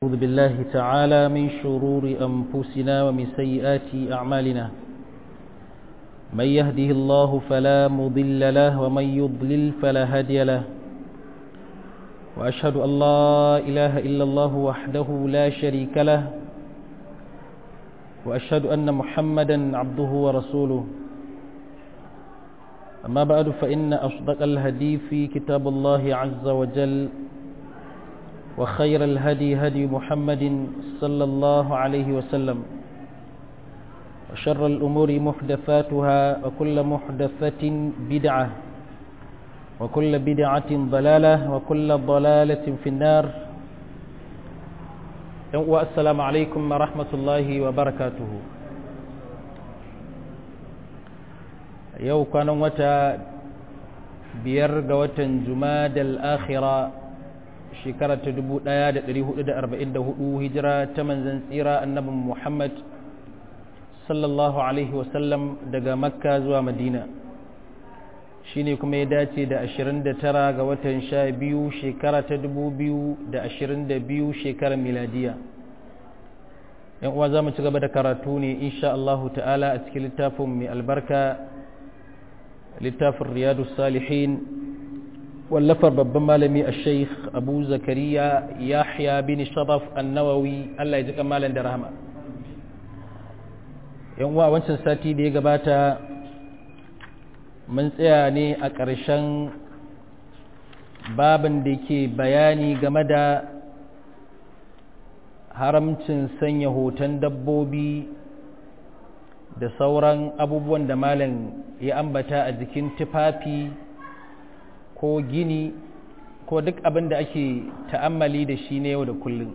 أعوذ بالله تعالى من شرور أنفسنا ومن سيئات أعمالنا من يهده الله فلا مضل له ومن يضلل فلا هادي له وأشهد أن لا إله إلا الله وحده لا شريك له وأشهد أن محمدا عبده ورسوله أما بعد فإن أصدق الهدي في كتاب الله عز وجل وخير الهدي هدي محمد صلى الله عليه وسلم وشر الأمور محدثاتها وكل محدثة بدعة وكل بدعة ضلالة وكل ضلالة في النار والسلام عليكم ورحمة الله وبركاته yau kwanan wata biyar ga watan jumadal akhira shekara ta 1444 hijira ta manzan tsira annabin muhammad sallallahu alaihi wasallam daga makka zuwa madina shine kuma ya dace da 29 ga watan sha biyu shekara ta 2022 shekarar miladiya yan uwa za mu ci gaba da karatu ne insha Allahu ta'ala a cikin littafin mai albarka littafin riyadu salihin wallafar babban malami a sheikh abu zakariya yahya bin sharaf annawawi allah ya ji kamalan da rahama yan wa wancan sati da ya gabata mun tsaya ne a ƙarshen babin da ke bayani game da haramcin sanya hoton dabbobi da sauran abubuwan da malam ya ambata a jikin tufafi ko gini ko duk abin da ake ta'ammali da shi ne yau da kullum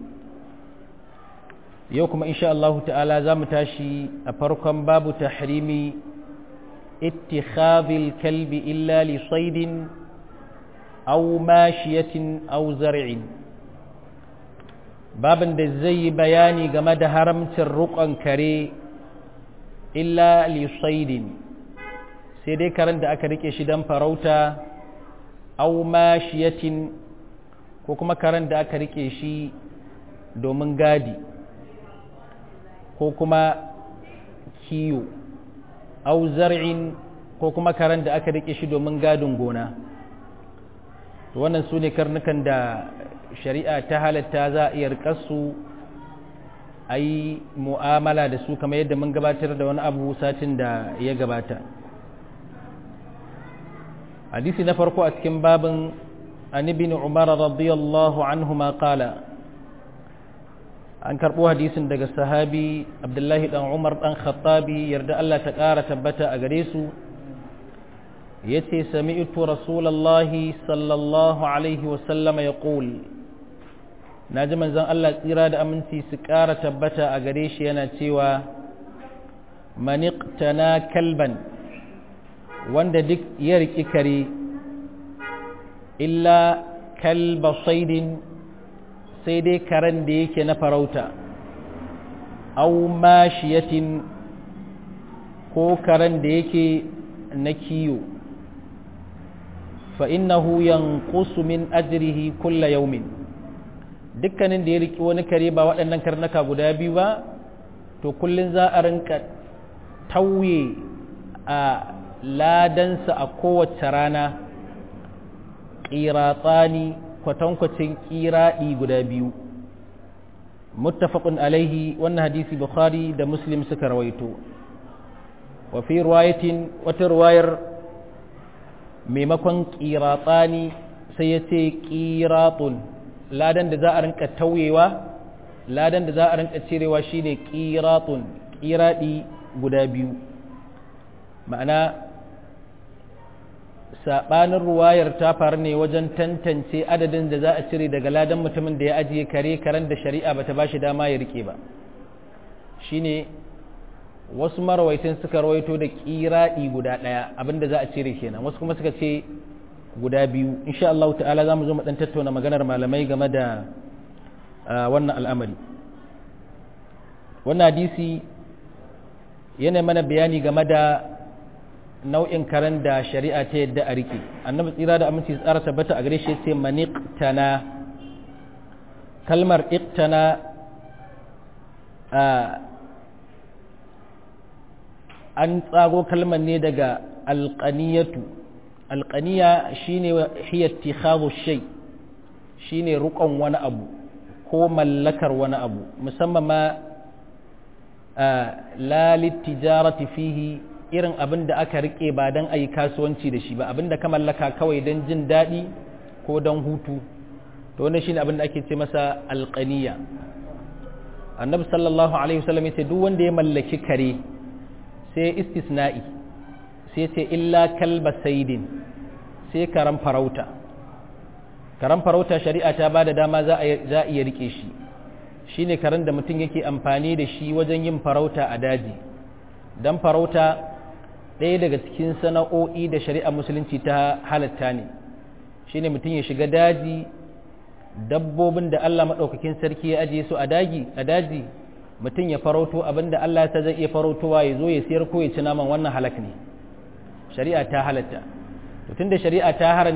yau kuma insha Allah ta'ala za mu tashi a farkon babu tahrimi ittikhadhil kalbi illa li saydin aw mashiyatin aw zar'in babin da zai yi bayani game da haramcin rukon kare illa li saydin sai dai karen da aka rike shi don farauta aw mashiyatin ko kuma karen da aka rike shi domin gadi ko kuma kiyo aw zar'in ko kuma karen da aka rike shi domin gadin gona wannan su ne karnukan da shari'a ta halatta za a iya rikarsu a yi mu'amala da su kamar yadda mun gabatar da wani abu satin da ya gabata hadisi na farko a cikin babin an ibn umar radiyallahu anhuma qala an karbo hadisin daga sahabi abdullahi dan umar dan khattabi yarda Allah ta ƙara tabbata a gare su yace sami'tu rasulullahi sallallahu alaihi wa sallama yaqul naji manzon Allah tsira da aminci su ƙara tabbata a gare shi yana cewa maniqtana kalban wanda duk ya riƙi kare illa kalba saidin sai dai karen da yake na farauta au mashiyatin ko karen da yake na kiyo fa'innahu yanqusu min ajrihi kulla yaumin dukkanin da ya riƙi wani kare ba waɗannan karnaka guda biyu ba to kullum za a rinka tauye a ladansa a kowace rana ƙiratsani kwatankwacin ƙiraɗi guda biyu muttafaqun alaihi wannan hadisi bukhari da muslim suka rawaito wa fi riwayatin wata riwayar maimakon ƙiratsani sai ya ce ƙiratun ladan da za a rinka tauyewa ladan da za a rinka cirewa shine ƙiratun ƙiraɗi guda biyu ma'ana saɓanin ruwayar ta faru ne wajen tantance adadin da za a cire daga ladan mutumin da ya ajiye kare karen da shari'a bata ba shi dama ya rike ba shine wasu marawaitin suka rawaito da ƙiraɗi guda ɗaya abinda za a cire kenan wasu kuma suka ce guda biyu insha Allah ta'ala za mu zo mu ɗan tattauna maganar malamai game da wannan al'amari wannan hadisi yana mana bayani game da nau'in karen da shari'a ta yadda a rike annabi tsira da aminci tsara tabbata a gare shi yace maniqtana kalmar iktana an tsago kalmar ne daga alƙaniyatu alƙaniya shine hiya ittikhadhu shay shine rukon wani abu ko mallakar wani abu musamman ma la litijarati fihi irin abin da aka rike ba dan ayi kasuwanci da shi ba abin da ka mallaka kawai dan jin daɗi ko dan hutu to wannan shine abin da ake ce masa alqaniya annabi sallallahu alaihi wasallam yace duk wanda ya mallaki kare sai istisna'i sai ce illa kalba saidin sai karan farauta karan farauta shari'a ta bada dama za a iya rike shi shine karen da mutum yake amfani da shi wajen yin farauta a daji dan farauta ɗaya daga cikin sana'o'i da shari'a musulunci ta halatta ne shine mutum ya shiga daji dabbobin da Allah maɗaukakin sarki ya ajiye su a daji a daji mutum ya farauto abinda Allah ya zai iya farautowa ya zo ya siyar ko ya ci naman wannan halak ne shari'a ta halatta tun da shari'a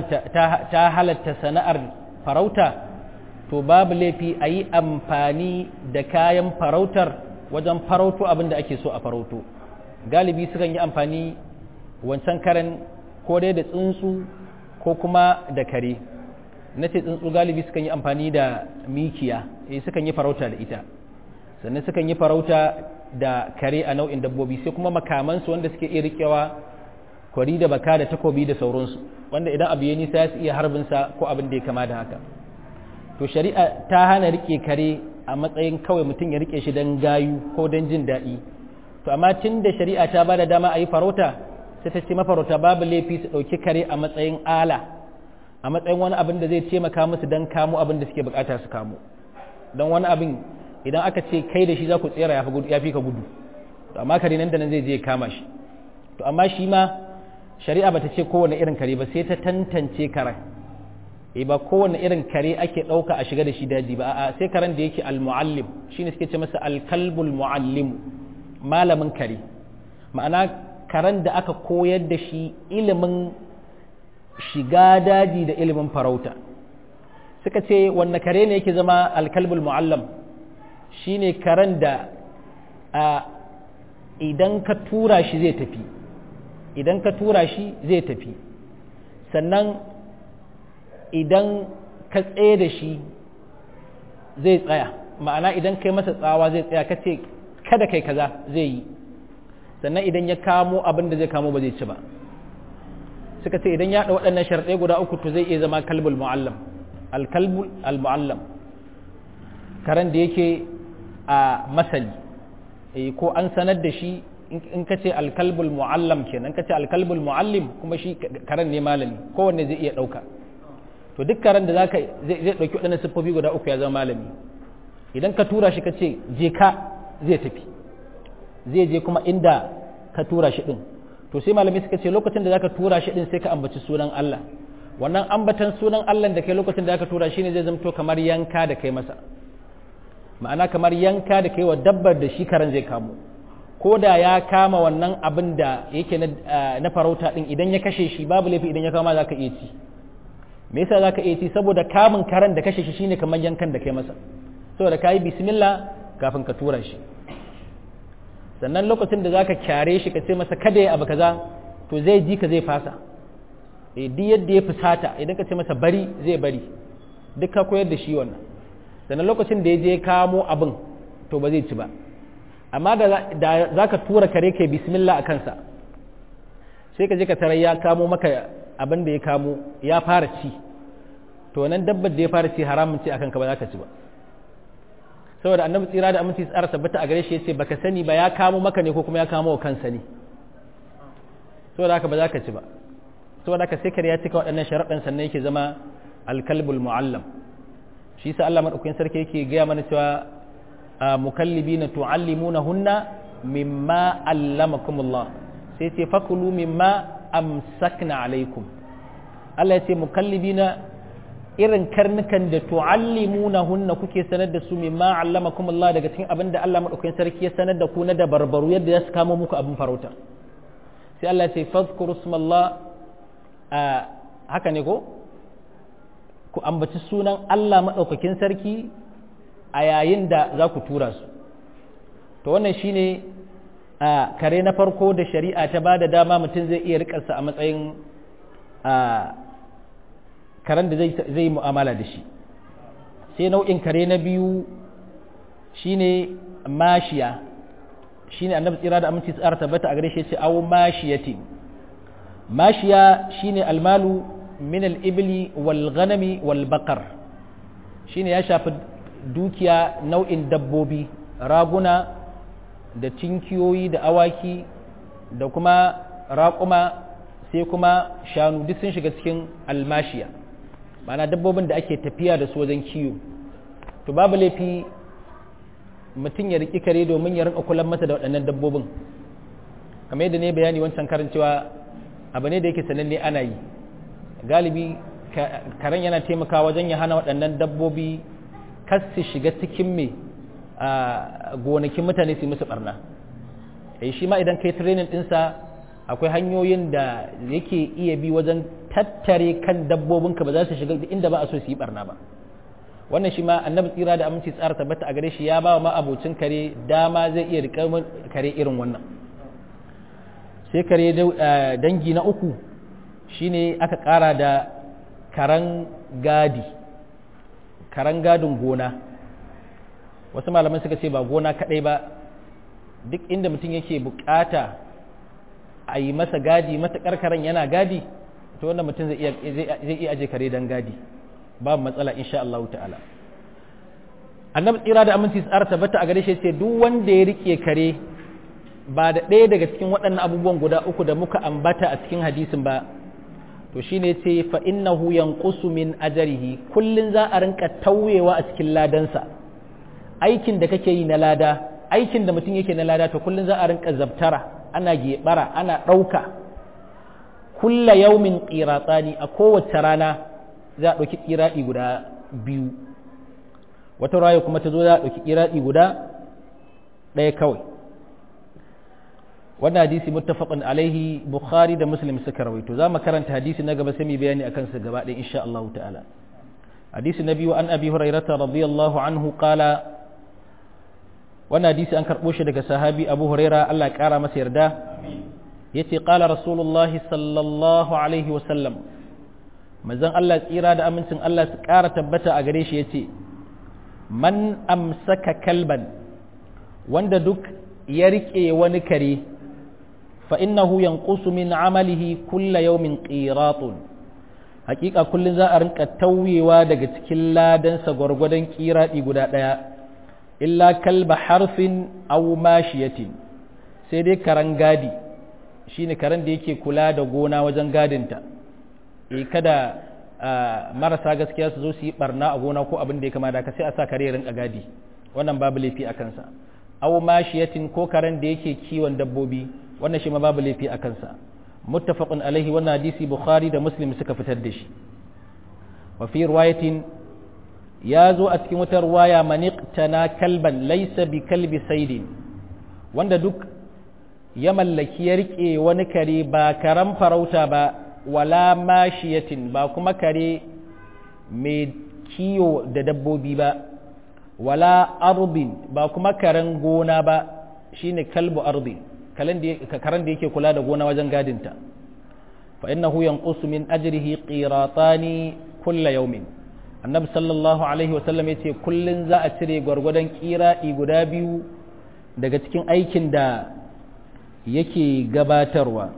ta halatta sana'ar farauta to babu laifi a yi amfani da kayan farautar wajen farauto abinda ake so a farauto galibi sukan yi amfani wancan karen ko dai da tsuntsu ko kuma da kare na ce tsuntsu galibi sukan yi amfani da mikiya eh sukan yi farauta da ita sannan sukan yi farauta da kare a nau'in dabbobi sai kuma makamansu wanda suke iya rikewa kwari da baka da takobi da sauransu wanda idan abu ya nisa ya iya harbinsa ko abin da ya kama da haka to shari'a ta hana rike kare a matsayin kawai mutum ya rike shi don gayu ko don jin daɗi to amma tun da shari'a ta ba da dama a yi farauta sai ta ce mafarauta babu laifi su ɗauki kare a matsayin ala a matsayin wani abin da zai taimaka musu don kamo abin da suke bukata su kamo don wani abin idan aka ce kai da shi za ku tsera ya fi ka gudu to amma kare nan da nan zai je kama shi to amma shi ma shari'a bata ce kowane irin kare ba sai ta tantance karen eh ba kowane irin kare ake ɗauka a shiga da shi daji ba a'a sai karen da yake al-muallim shine suke ce masa al-kalbul muallim malamin kare ma'ana karen da aka koyar da shi ilimin shiga daji da ilimin farauta suka ce wanne kare ne yake zama al-kalbul muallim shine karen da a idan ka tura shi zai tafi idan ka tura shi zai tafi sannan idan ka tsaye da shi zai tsaya ma'ana idan kai masa tsawa zai tsaya ka ce kada kai kaza zai yi sannan idan ya kamo abin da zai kamo ba zai ci ba suka ce idan ya ɗau waɗannan sharɗai guda uku to zai iya zama kalbul mu'allam alkalbul al-mu'allam karen da yake a masali ko an sanar da shi in ka ce alkalbul mu'allam kenan ka ce alkalbul mu'allim kuma shi karen ne malami kowanne zai iya ɗauka to duk karen da zaka zai ɗauki waɗannan siffofi guda uku ya zama malami idan ka tura shi ka ce je ka zai tafi zai je kuma inda ka tura shi ɗin to sai malami suka ce lokacin da zaka tura shi ɗin sai ka ambaci sunan Allah wannan ambatan sunan Allah da kai lokacin da zaka tura shi ne zai zamto kamar yanka da kai masa ma'ana kamar yanka da kai wa dabbar da shi karen zai kamo ko da ya kama wannan abin da yake na farauta din idan ya kashe shi babu laifi idan ya kama za ka iya ci me yasa za ka iya ci saboda kamun karen da kashe shi shine kamar yankan da kai masa saboda ka yi bismillah kafin ka tura shi sannan lokacin da za ka kyare shi ka ce masa kada ya abu kaza to zai ji ka zai fasa e duk yadda ya fusata idan ka ce masa bari zai bari duk ka koyar da shi wannan sannan lokacin da ya je kamo abin to ba zai ci ba amma da za ka tura kare kai bismillah a kansa sai ka je ka tarar ya kamo maka abin da ya kamo ya fara ci to nan dabbar da ya fara ci haramun ci akan ka ba za ka ci ba saboda annabi tsira da aminci tsara tabbata a gare shi yace baka sani ba ya kamo maka ne ko kuma ya kamo wa kansa ne saboda haka ba za ka ci ba saboda haka sai kare ya cika waɗannan sharaɗin sannan yake zama alkalbul mu'allam shi sa Allah madaukakin sarki yake gaya mana cewa mukallibina tu'allimunahunna mimma allamakumullah sai ce fakulu mimma amsakna alaikum Allah ya ce mukallibina irin karnukan da tu'allimunahunna kuke sanar da su mimma allamakumullah daga cikin abin da Allah madaukakin sarki ya sanar da ku na dabarbaru yadda ya kama muku abin farauta sai Allah ya ce fadhkuru smallah haka ne ko ku ambaci sunan Allah madaukakin sarki a yayin da za ku tura su to wannan shine a kare na farko da shari'a ta ba da dama mutum zai iya rikarsa a matsayin a karen da zai yi mu'amala da shi sai nau'in kare na biyu shine mashiya shine annabi tsira da aminci tsara tabbata a gare shi ce aw mashiyati mashiya shine almalu min al-ibli wal ghanami wal baqar shine ya shafi dukiya nau'in dabbobi raguna da tinkiyoyi da awaki da kuma raƙuma sai kuma shanu duk sun shiga cikin almashiya ma'ana dabbobin da ake tafiya da su wajen kiyo to babu laifi mutum ya riƙi kare domin ya rinka kulan masa da waɗannan dabbobin kamar yadda ne bayani wancan karin cewa abu ne da yake sananne ana yi galibi karen yana taimakawa wajen ya hana waɗannan dabbobi kas su shiga cikin me a gonakin mutane su yi musu barna eh shi ma idan kai training ɗinsa akwai hanyoyin da yake iya bi wajen tattare kan dabbobinka ba za su shiga inda ba a so su yi barna ba wannan shi ma annabi tsira da aminci tsara tabbata a gare shi ya ba wa abocin kare dama zai iya riƙar kare irin wannan sai kare dangi na uku shine aka ƙara da karan gadi karan gadin gona wasu malaman suka ce ba gona kaɗai ba duk inda mutum yake bukata a yi masa gadi matuƙar karen yana gadi to wannan mutum zai iya aje kare don gadi babu matsala insha Allah ta'ala annabi tsira da aminci tsara tabbata a gare shi ce duk wanda ya rike kare ba da ɗaya daga cikin waɗannan abubuwan guda uku da muka ambata a cikin hadisin ba to shine ce fa innahu yanqusu min ajrihi kullun za a rinka tauyewa a cikin ladansa aikin da kake yi na lada aikin da mutum yake na lada to kullun za a rinka zabtara ana gebara ana ɗauka kulla yaumin qiratsani a kowace rana za a ɗauki ƙiraɗi guda biyu wata raya kuma ta zo za a ɗauki ƙiraɗi guda ɗaya kawai wannan hadisi muttafaqun alaihi bukhari da muslim suka rawaito za mu karanta hadisi na gaba sai mu bayani akan sa gaba ɗaya insha Allah ta'ala hadisi na biyu an abi hurairata radiyallahu anhu qala wannan hadisi an karɓo shi daga sahabi abu huraira Allah ya ƙara masa yarda yace qala rasulullahi sallallahu alaihi wa sallam manzon Allah tsira da amincin Allah su ƙara tabbata a gare shi ya ce man amsaka kalban wanda duk ya riƙe wani kare fa innahu yanqusu min amalihi kulla yawmin qiratun hakika kullun za a rinka tauyewa daga cikin ladansa gwargwadon kiradi guda ɗaya illa kalba harfin aw mashiyatin sai dai karan gadi shine karan da yake kula da gona wajen gadinta e kada marasa gaskiya su zo su yi barna a gona ko abin da ya kama da ka sai a sa kare rinka gadi wannan babu laifi a kansa aw mashiyatin ko karen da yake kiwon dabbobi wannan shi ma babu laifi a kansa muttafaqun alaihi wannan hadisi bukhari da muslim suka fitar da shi wa fi riwayatin ya zo a cikin wata riwaya maniqtana kalban laysa bi kalbi saidin wanda duk ya mallaki ya rike wani kare ba karan farauta ba wala mashiyatin ba kuma kare mai kiyo da dabbobi ba wala arbin ba kuma karen gona ba shine kalbu ardi karen da yake kula da gona wajen gadinta fa innahu yanqusu min ajrihi qiratani kulla yawmin annabi sallallahu alaihi wasallam yace kullun za a cire gwargwadon qiradi guda biyu daga cikin aikin da yake gabatarwa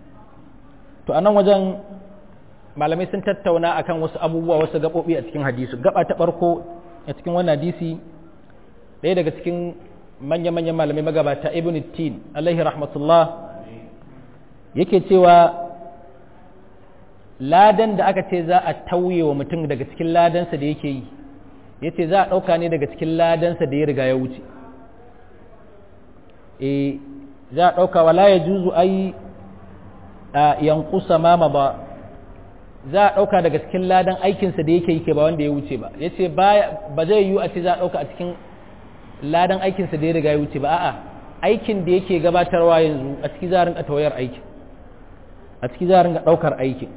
to anan wajen malamai sun tattauna akan wasu abubuwa wasu gaɓoɓi a cikin hadisi gaba ta ɓarko a cikin wannan hadisi ɗaya daga cikin manya-manyan malamai magabata ibn tin alaihi rahmatullah yake cewa ladan da aka ce za a tauye wa mutum daga cikin ladansa da yake yi ya ce za a ɗauka ne daga cikin ladansa da ya riga ya wuce e za a ɗauka wala ya juzu ai a yankusa mama ba za a ɗauka daga cikin ladan aikinsa da yake yi ke ba wanda ya wuce ba ya ce ba zai yiwu a ce za a ɗauka a cikin ladan aikinsa da ya riga ya wuce ba a'a aikin da yake gabatarwa yanzu a ciki za a rinka tawayar aikin a ciki za a rinka ɗaukar aikin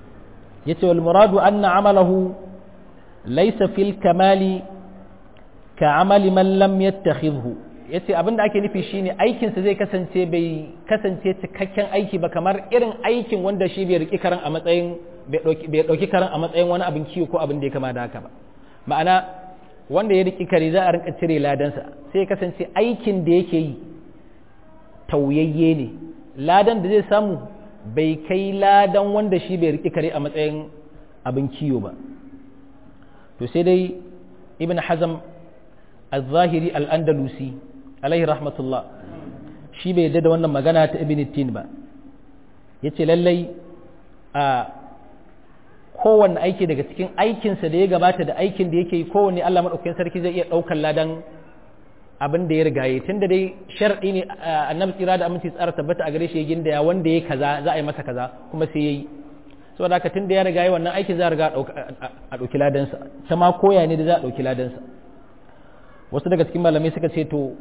ya ce wal muradu anna amalahu laysa fil kamali ka amali man lam yattakhidhu yace abinda ake nufi shine aikin sa zai kasance bai kasance cikakken aiki ba kamar irin aikin wanda shi bai riki karan a matsayin bai dauki karan a matsayin wani abin kiwo ko abin da ya kama da haka ba ma'ana wanda ya riki kare za a rinka cire ladansa sai ya kasance aikin da yake yi tauyayye ne ladan da zai samu bai kai ladan wanda shi bai riki kare a matsayin abin kiwo ba to sai dai ibn hazam al-zahiri al-andalusi alaihi rahmatullah shi bai yadda da wannan magana ta ibn tin ba yace lallai a kowanne aiki daga cikin aikinsa da ya gabata da aikin da yake yi kowanne Allah maɗaukakin sarki zai iya ɗaukar ladan abin da ya rigaye tun da dai shar'i ne annabi tsira da aminci tsara tabbata a gare shi ya gindaya wanda ya kaza za a yi masa kaza kuma sai yayi saboda haka tun da ya rigaye wannan aikin za a riga a ɗauki ladansa ta ma koya ne da za a ɗauki ladansa wasu daga cikin malamai suka ce to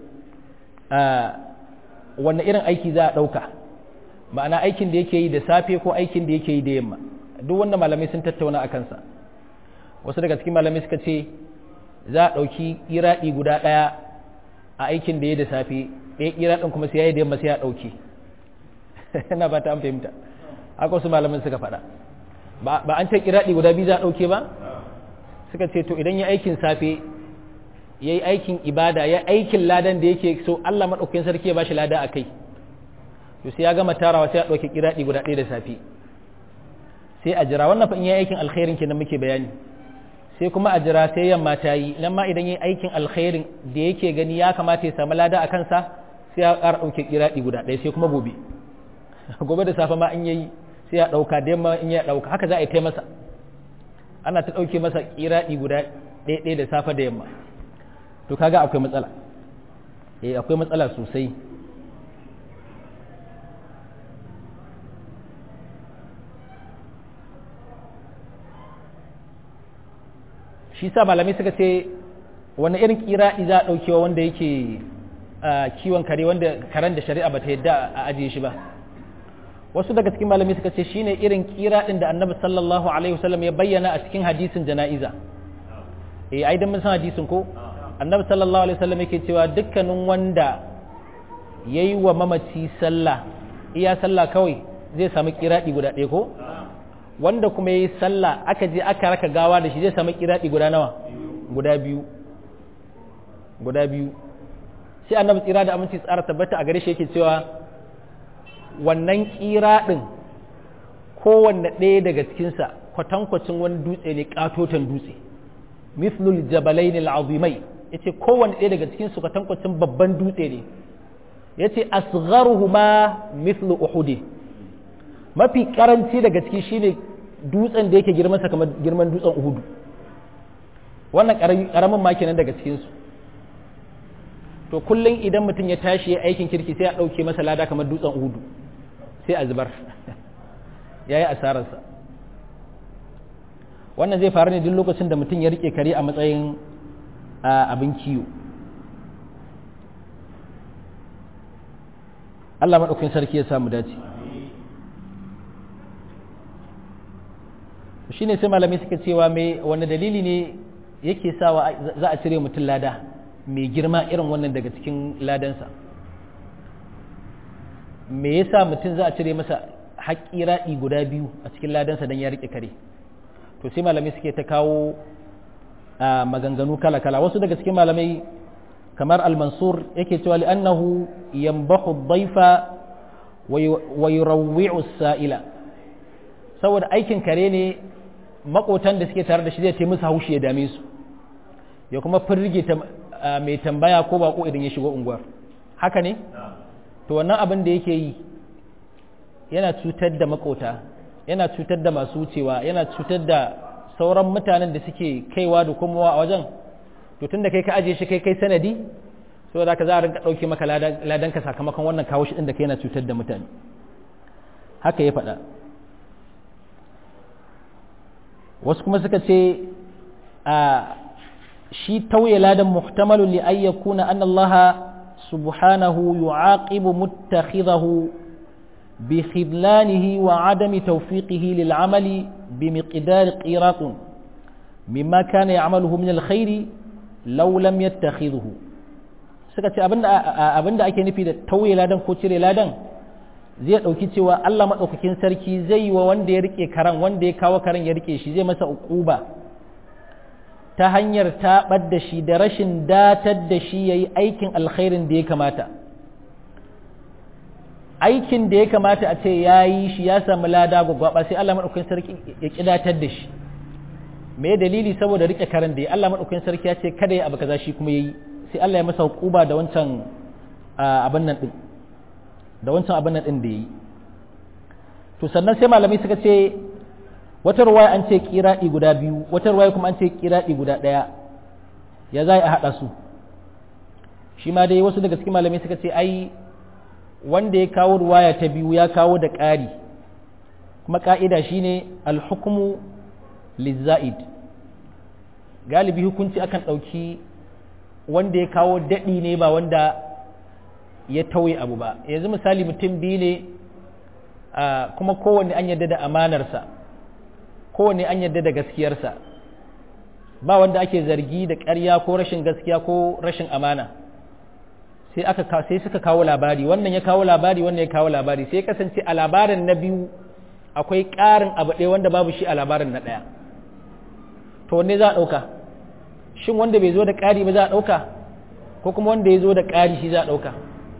wanne irin aiki za a ɗauka ma'ana aikin da yake yi da safe ko aikin da yake yi da yamma duk wanda malamai sun tattauna a kansa wasu daga cikin malamai suka ce za a ɗauki iraɗi guda ɗaya a aikin da ya da safe ɗaya iraɗin kuma sai ya yi da yamma sai ya ɗauki ina ba ta an fahimta haka wasu malamin suka faɗa ba an ce iraɗi guda biyu za a ɗauke ba suka ce to idan ya aikin safe ya yi aikin ibada ya aikin ladan da yake so Allah maɗaukakin sarki ya ba shi lada a kai to sai ya gama tarawa sai ya ɗauki iraɗi guda ɗaya da safe sai a jira wannan fa in yi aikin alkhairin kenan muke bayani sai kuma a jira sai yamma ta yi nan ma idan yi aikin alkhairin da yake gani ya kamata ya samu lada a kansa sai ya ƙara ɗauke kiraɗi guda ɗaya sai kuma gobe gobe da safe ma in yayi sai ya ɗauka da yamma in ya ɗauka haka za a yi ta masa ana ta ɗauke masa kiraɗi guda ɗaya ɗaya da safe da yamma to kaga akwai matsala eh akwai matsala sosai shi sa malamai suka ce wani irin kiraɗi za a ɗaukewa wanda yake kiwon kare wanda karen da shari'a ba ta yadda a ajiye shi ba wasu daga cikin malamai suka ce shine irin kiraɗin da annabi sallallahu alaihi wasallam ya bayyana a cikin hadisin jana'iza eh ai dan mun san hadisin ko annabi sallallahu alaihi wasallam yake cewa dukkanin wanda yayi wa mamaci sallah iya sallah kawai zai samu kiraɗi guda ɗaya ko wanda kuma ya yi sallah aka je aka raka gawa da shi zai sami kiraɗi guda nawa guda biyu guda biyu sai annabi tsira da aminci tsara tabbata a gare shi yake cewa wannan kiraɗin kowanne ɗaya daga cikinsa kwatankwacin wani dutse ne katotan dutse mithlul jabalain al'azimai yace kowanne ɗaya daga cikinsu kwatankwacin babban dutse ne yace asgharuhuma mithlu uhud mafi karanci daga ciki shine dutsen da yake girmansa kamar girman dutsen uhudu wannan karamin ma kenan daga cikinsu to kullum idan mutum ya tashi ya aikin kirki sai a ɗauke masa lada kamar dutsen uhudu sai a zubar ya yi asararsa wannan zai faru ne duk lokacin da mutum ya rike kare a matsayin abin kiwo Allah maɗaukin sarki ya samu dace shi ne sai malamai suka cewa mai wani dalili ne yake sawa za a cire mutum lada mai girma irin wannan daga cikin ladansa me yasa mutum za a cire masa haƙƙi raɗi guda biyu a cikin ladansa don ya riƙe kare to sai malamai suke ta kawo maganganu kala-kala wasu daga cikin malamai kamar al-mansur yake cewa li'annahu yambahu dhaifa wa yurawwi'u sa'ila saboda aikin kare ne makotan da suke tare da shi zai ce musu haushi ya dame su ya kuma firge mai tambaya ko bako idan ya shigo unguwar haka ne to wannan abin da yake yi yana cutar da makota yana cutar da masu wucewa yana cutar da sauran mutanen da suke kaiwa da komowa a wajen to tunda kai ka aje shi kai kai sanadi so da ka za a rinka ɗauke maka ladanka sakamakon wannan kawo shi ɗin da kai yana cutar da mutane haka ya faɗa wasu kuma suka ce a shi tauye ladan muhtamalun li ay yakuna anna Allah subhanahu yu'aqibu muttakhidahu bi khidlanihi wa adami tawfiqihi lil amali bi miqdar qiratun mimma kana ya'maluhu min al khair law lam yattakhidhu suka ce abinda abinda ake nufi da tauye ladan ko cire ladan zai dauki cewa Allah madaukakin sarki zai yi wa wanda ya rike karan wanda ya kawo karan ya rike shi zai masa uquba ta hanyar taɓar da shi da rashin datar da shi ya yi aikin alkhairin da ya kamata aikin da ya kamata a ce ya yi shi ya samu lada gwagwaba sai Allah maɗaukakin sarki ya ƙidatar da shi me dalili saboda rike karan da ya Allah maɗaukakin sarki ya ce kada ya abu kaza shi kuma ya yi sai Allah ya masa hukuba da wancan abin nan ɗin da wancan abin nan ɗin da ya yi to sannan sai malamai suka ce wata ruwaya an ce kiraɗi guda biyu wata ruwaya kuma an ce kiraɗi guda ɗaya ya za a haɗa su shi ma dai wasu daga cikin malamai suka ce ai wanda ya kawo ruwaya ta biyu ya kawo da ƙari kuma ƙa'ida shine alhukumu lizza'id galibi hukunci akan ɗauki wanda ya kawo daɗi ne ba wanda ya tauye abu ba yanzu misali mutum biyu ne kuma kowanne an yarda da amanarsa kowanne an yarda da gaskiyarsa ba wanda ake zargi da ƙarya ko rashin gaskiya ko rashin amana sai aka sai suka kawo labari wannan ya kawo labari wannan ya kawo labari sai kasance a labarin na biyu akwai ƙarin abu ɗaya wanda babu shi a labarin na ɗaya to wanne za a ɗauka shin wanda bai zo da ƙari ba za a ɗauka ko kuma wanda ya zo da ƙari shi za a ɗauka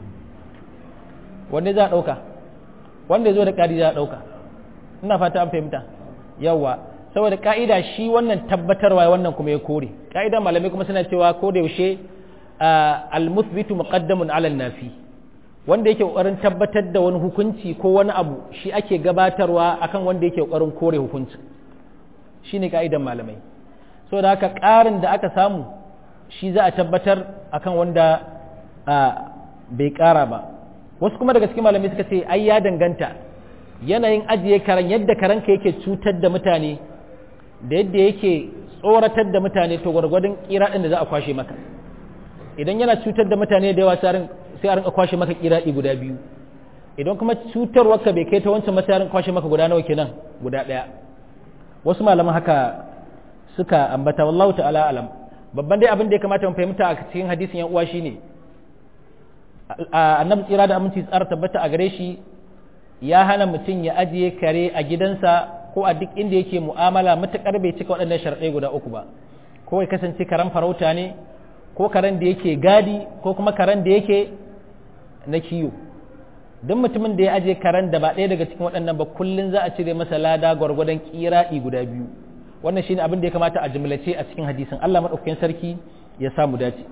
wanne za a ɗauka wanda ya zo da ƙari za a ɗauka ina fata an fahimta yawa saboda ka'ida shi wannan tabbatarwa wannan kuma ya kore ka'ida malamai kuma suna cewa ko da yaushe al-muthbitu muqaddamun 'ala nafi wanda yake kokarin tabbatar da wani hukunci ko wani abu shi ake gabatarwa akan wanda yake kokarin kore hukunci shine ka'idan malamai saboda haka ƙarin da aka samu shi za a tabbatar akan wanda bai ƙara ba wasu kuma daga cikin malamai suka ce ai ya danganta yanayin ajiye karen yadda karanka yake cutar da mutane da yadda yake tsoratar da mutane to gwargwadon kiraɗin da za a kwashe maka idan yana cutar da mutane da yawa sai a rinka kwashe maka kiraɗi guda biyu idan kuma cutarwarka bai kai ta wancan masa rinka kwashe maka guda nawa kenan guda ɗaya wasu malaman haka suka ambata wallahu ta'ala alam babban dai abin da ya kamata mu fahimta a cikin hadisin yan uwa shine annabi tsira da aminci tsara tabbata a gare shi ya hana mutum ya ajiye kare a gidansa ko a duk inda yake mu'amala matuƙar bai cika waɗannan sharɗai guda uku ba ko ya kasance karen farauta ne ko karen da yake gadi ko kuma karen da yake na kiyo duk mutumin da ya ajiye karen da ba ɗaya daga cikin waɗannan ba kullum za a cire masa lada gwargwadon ƙiraɗi guda biyu wannan shine abin da ya kamata a jimlace a cikin hadisin Allah maɗaukakin sarki ya samu dace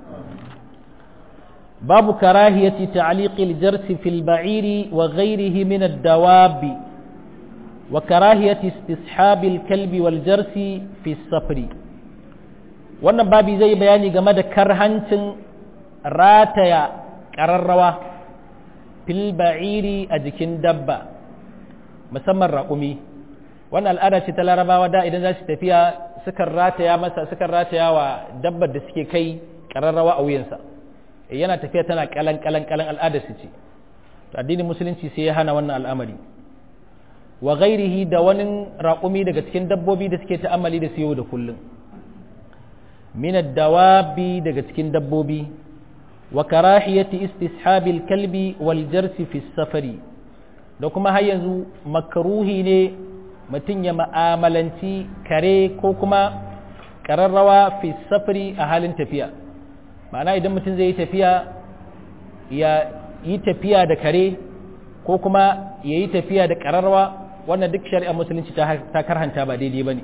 باب كراهية تعليق الجرس في البعير وغيره من الدواب وكراهية استصحاب الكلب والجرس في السفر wannan babi zai bayani game da karhancin rataya ƙararrawa fil ba'iri a jikin dabba musamman raƙumi wannan al'ada ce ta larabawa da idan za su tafiya sukan rataya masa sukan rataya wa dabbar da suke kai ƙararrawa a wuyansa yana tafiya tana kalan kalan kalan al'adar su ce to addinin musulunci sai ya hana wannan al'amari wa ghairihi da wani raƙumi daga cikin dabbobi da suke ta'ammali da su yau da kullum min dawabi daga cikin dabbobi wa karahiyati istishabil kalbi wal jarsi fi safari da kuma har yanzu makruhi ne mutum ya ma'amalanci kare ko kuma ƙararrawa fi safari a halin tafiya ma'ana idan mutum zai yi tafiya ya yi tafiya da kare ko kuma ya yi tafiya da ƙararwa wannan duk shari'a musulunci ta karhanta ba daidai ba ne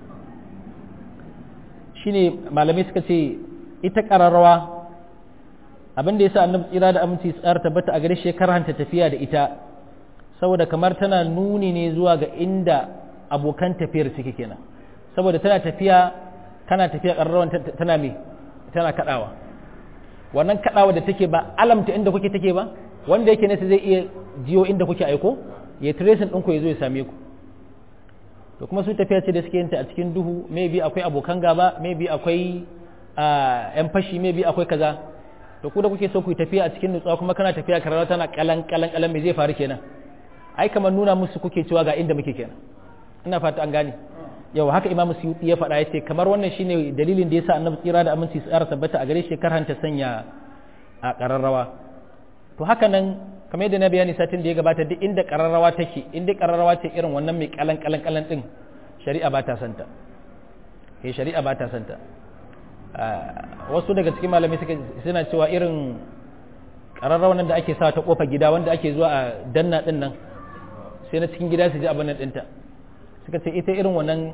shi ne malamai suka ce ita ƙararwa abin da ya sa annabi tsira da aminci tsara tabbata a gare shi karhanta tafiya da ita saboda kamar tana nuni ne zuwa ga inda abokan tafiyar suke kenan saboda tana tafiya kana tafiya ƙararrawan tana me tana kaɗawa wannan kaɗawa da take ba alamta inda kuke take ba wanda yake nesa zai iya jiyo inda kuke aiko ya tracing ɗinku ya zo ya same ku to kuma su tafiya ce da suke yinta a cikin duhu maybe akwai abokan gaba maybe akwai yan fashi maybe akwai kaza to ku da kuke so ku yi tafiya a cikin nutsuwa kuma kana tafiya karara tana kalan kalan kalan me zai faru kenan ai kamar nuna musu kuke cewa ga inda muke kenan ina fata an gane yau haka imamu suyuti ya faɗa ya ce kamar wannan shine dalilin da yasa annabi tsira da aminci tsara tabbata a gare shi karhanta sanya a ƙararrawa to haka nan kamar yadda na bayani satin da ya gabata duk inda ƙararrawa take inda ƙararrawa ce irin wannan mai kalan kalan kalan din shari'a ba ta santa eh shari'a ba ta santa wasu daga cikin malamai suka suna cewa irin ƙararrawa nan da ake sa ta kofa gida wanda ake zuwa a danna din nan sai na cikin gida su ji abin nan ɗinta suka ce ita irin wannan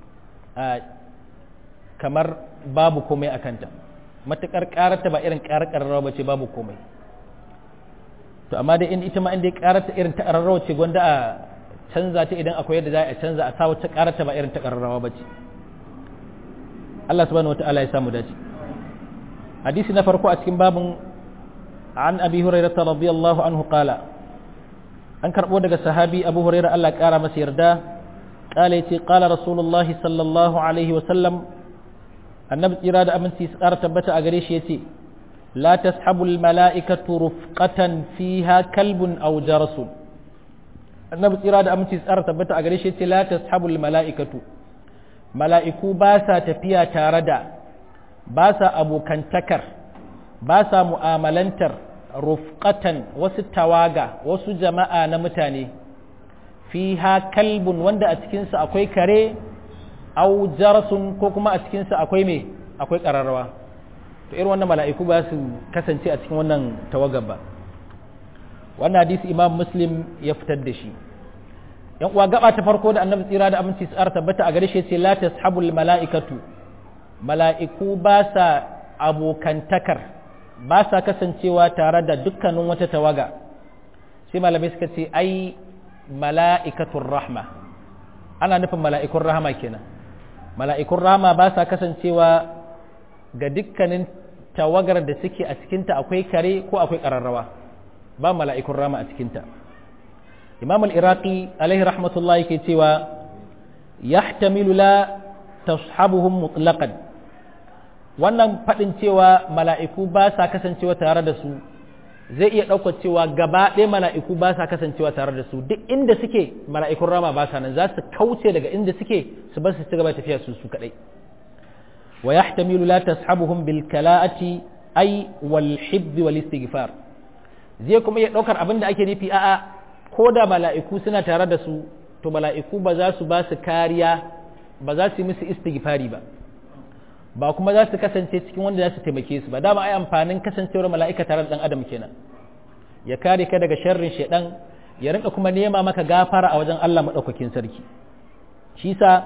kamar babu komai a kanta matuƙar ƙararta ba irin ƙarar ƙararrawa ba ce babu komai to amma dai ita ma inda ya ƙararta irin ta ƙararrawa ce gwanda a canza ta idan akwai yadda za a canza a sa wata ƙararta ba irin ta ƙararrawa ba ce Allah subhanahu wata'ala ya samu dace hadisi na farko a cikin babin an abi hurairah radiyallahu anhu qala an karɓo daga sahabi abu huraira Allah ƙara masa yarda ƙala ya ce ƙala rasulullah sallallahu alaihi wasallam annabi tsira da aminci su ƙara tabbata a gare shi ya ce la tashabul mala'ikatu rufqatan fiha kalbun aw jarasun annabi tsira da aminci su ƙara tabbata a gare shi ya ce la tashabul mala'ikatu mala'iku ba sa tafiya tare da ba sa abokantakar ba sa mu'amalantar rufqatan wasu tawaga wasu jama'a na mutane fiha kalbun wanda a cikinsa akwai kare au jarasun ko kuma a cikinsa akwai me akwai ƙararrawa to irin wannan mala'iku ba su kasance a cikin wannan tawagar ba wannan hadisi imam muslim ya fitar da shi yan uwa gaba ta farko da annabi tsira da aminci tsara tabbata a gare shi sai la tashabul mala'ikatu mala'iku ba sa abokantakar ba sa kasancewa tare da dukkanin wata tawaga sai malamai suka ce ai mala'ikatun rahma ana nufin mala'ikun rahama kenan mala'ikun rahama ba sa kasancewa ga dukkanin tawagar da suke a cikinta akwai kare ko akwai ƙararrawa ba mala'ikun rahama a cikinta imam al-iraqi alaihi rahmatullah yake cewa yahtamilu la tashabuhum mutlaqan wannan faɗin cewa mala'iku ba sa kasancewa tare da su zai iya ɗaukar cewa gaba ɗaya mala'iku ba sa kasancewa tare da su duk inda suke mala'ikun rama ba sa nan za su kauce daga inda suke su bar su ci gaba tafiya su su kaɗai wa yahtamilu la tashabuhum bil kala'ati ay wal hibb wal istighfar zai kuma iya ɗaukar abin da ake nufi a'a ko da mala'iku suna tare da su to mala'iku ba za su ba su kariya ba za su yi musu istighfari ba ba kuma za su kasance cikin wanda za su taimake su ba dama ai amfanin kasancewar mala'ika tare da dan adam kenan ya kare ka daga sharrin shedan ya rinka kuma nema maka gafara a wajen Allah madaukakin sarki shi sa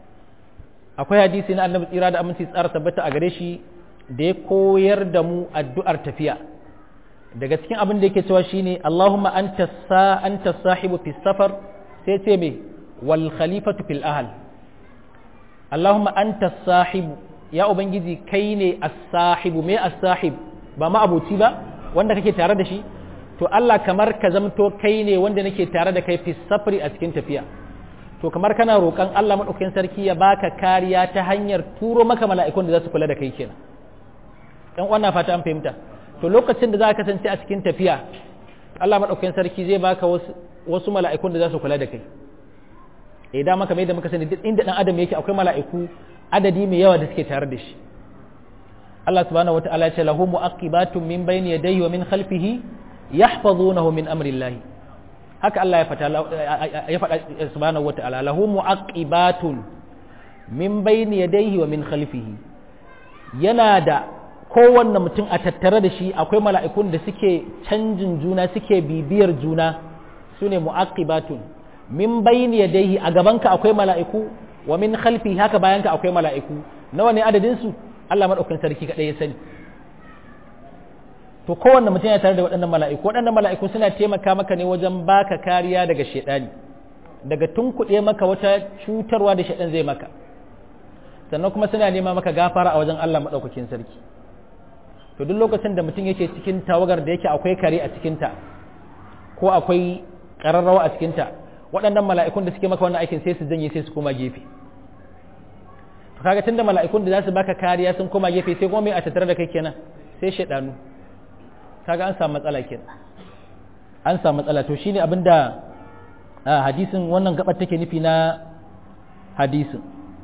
akwai hadisi na annabi tsira da aminci tsara tabbata a gare shi da ya koyar da mu addu'ar tafiya daga cikin abin da yake cewa shine Allahumma anta sa anta sahibu fi safar sai ce me wal khalifatu fil ahl Allahumma anta sahibu ya ubangiji kai ne as-sahibu me as-sahib ba ma abuci ba wanda kake tare da shi to Allah kamar ka zamto kai ne wanda nake tare da kai fi safri a cikin tafiya to kamar kana roƙon Allah madaukakin sarki ya baka kariya ta hanyar turo maka mala'ikun da za su kula da kai kenan dan wannan fata an fahimta to lokacin da za ka kasance a cikin tafiya Allah madaukakin sarki zai baka wasu wasu mala'ikun da za su kula da kai eh da maka mai da muka sani duk inda dan adam yake akwai mala'iku adadi mai yawa da suke tare da shi Allah subhanahu wata'ala ya ce lahu mu'aqibatun min bayni yadayhi wa min khalfihi yahfazunahu min amrillahi haka Allah ya fata ya fada subhanahu wata'ala lahu mu'aqibatun min bayni yadayhi wa min khalfihi yana da kowanne mutum a tattare da shi akwai mala'ikun da suke canjin juna suke bibiyar juna sune mu'aqibatun min bayni yadayhi a gabanka akwai mala'iku wa min khalfi haka bayanka akwai mala'iku nawa ne adadin su Allah madaukakin sarki kadai ya sani to kowanne mutum ya tare da waɗannan mala'iku waɗannan mala'iku suna taimaka maka ne wajen baka kariya daga shedani daga tunkuɗe maka wata cutarwa da shedan zai maka sannan kuma suna nema maka gafara a wajen Allah madaukakin sarki to duk lokacin da mutum yake cikin tawagar da yake akwai kare a cikinta ko akwai ƙararrawa a cikinta waɗannan mala'ikun da suke maka wannan aikin sai su janye sai su koma gefe to kaga tunda mala'ikun da za su baka kariya sun koma gefe sai kuma mai a tattare da kai kenan sai shaidanu kaga an samu matsala kenan an samu matsala to shine abin da hadisin wannan gabar take nufi na hadisin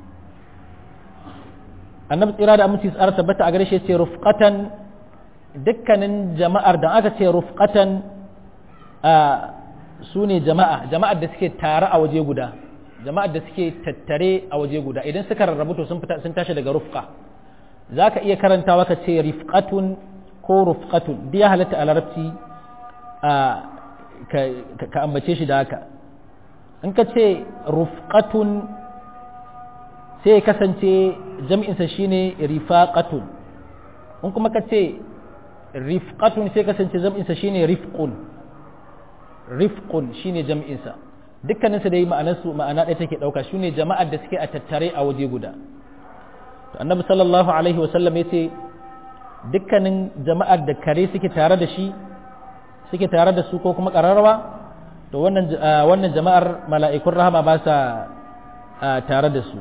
annabi tsira da aminci tsara tabbata a gare shi ce rufqatan dukkanin jama'ar da aka ce rufqatan a su ne jama'a jama'ar da suke tare a waje guda jama'ar da suke tattare a waje guda idan suka rarrabu to sun fita sun tashi daga rufqa zaka iya karantawa ka ce rifqatun ko rufqatun duk ya halatta a larabci a ka ambace shi da haka in ka ce rufqatun sai ya kasance jam'insa shine rifaqatun in kuma ka ce rifqatun sai kasance jam'insa shine rifqun rifqun shine jam'insa dukkaninsu dai ma'anarsu ma'ana ɗaya take ɗauka shine jama'ar da suke a tattare a waje guda to annabi sallallahu alaihi wasallam ya ce dukkanin jama'ar da kare suke tare da shi suke tare da su ko kuma ƙararrawa to wannan wannan jama'ar mala'ikun rahama ba sa tare da su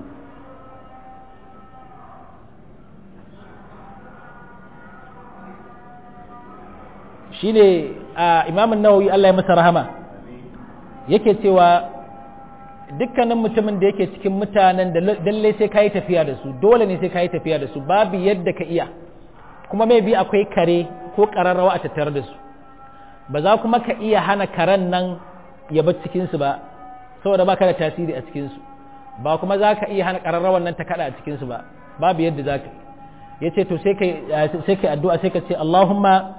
shine imamun nawawi Allah ya masa rahama yake cewa dukkanin mutumin da yake cikin mutanen da lalle sai ka yi tafiya da su dole ne sai ka yi tafiya da su babu yadda ka iya kuma mai bi akwai kare ko ƙararrawa a tattare da su ba za kuma ka iya hana karen nan ya bar cikinsu ba saboda ba ka da tasiri a cikinsu ba kuma za ka iya hana ƙararrawan nan ta kaɗa a cikinsu ba babu yadda za ka ya ce to sai ka addu'a sai ka ce Allahumma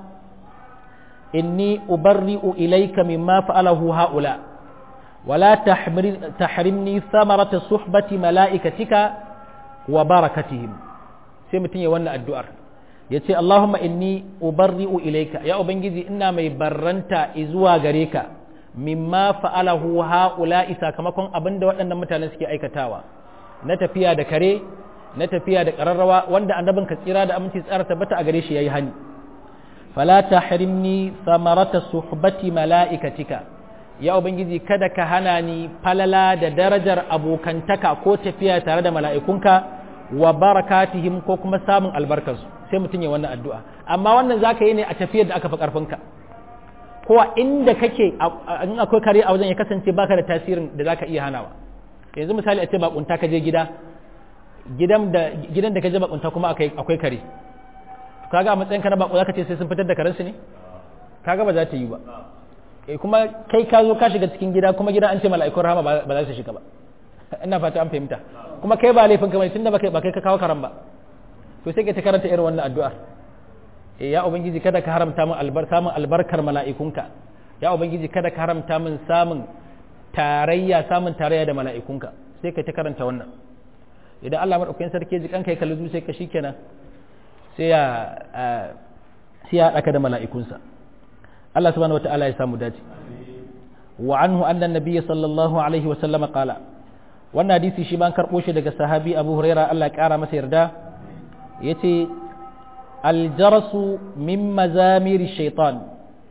inni ubarri'u ilayka mimma fa'alahu ha'ula ولا تحرمني ثمرة صحبة ملائكتك وبركتهم sai mutum ya wannan addu'ar ya ce Allahumma inni ubarri'u ilaika ya Ubangiji ina mai barranta zuwa gare ka mimma fa'alahu ha'ula'i sakamakon abin da waɗannan mutane suke aikatawa na tafiya da kare na tafiya da ƙararrawa wanda annabin ka tsira da aminci tsara tabbata a gare shi ya yi hani fala tahrimni samarata suhbati mala'ikatika ya ubangiji kada ka hana ni falala da darajar abokantaka ko tafiya tare da mala'ikunka wa barakatihim ko kuma samun albarkarsu sai mutum ya wannan addu'a amma wannan za ka yi ne a tafiyar da aka fi ƙarfinka ko a inda kake in akwai kare a wajen ya kasance baka da tasirin da za ka iya hanawa yanzu misali a ce bakunta ka je gida gidan da ka je bakunta kuma akwai kare kaga a matsayin ka na bako za ka ce sai sun fitar da karensu ne kaga ba za ta yi ba kuma kai ka zo ka shiga cikin gida kuma gida an ce mala'ikun rahama ba za su shiga ba ina fata an fahimta kuma kai ba laifin kamar tunda ba kai ba kai ka kawo karam ba to sai ka ta karanta irin wannan addu'ar eh ya ubangiji kada ka haramta min albar samun albarkar mala'ikunka ya ubangiji kada ka haramta min samun tarayya samun tarayya da mala'ikunka sai ka ta karanta wannan idan Allah madaukakin sarki ji kanka ya kalli zuciyar ka shikenan sai ya sai ya daka da mala'ikunsa Allah subhanahu wata'ala ya samu dace wa anhu anna nabiy sallallahu alaihi wa sallama qala wannan hadisi shi ban karbo shi daga sahabi Abu Huraira Allah ya kara masa yarda yace aljarasu min mazamir shaitan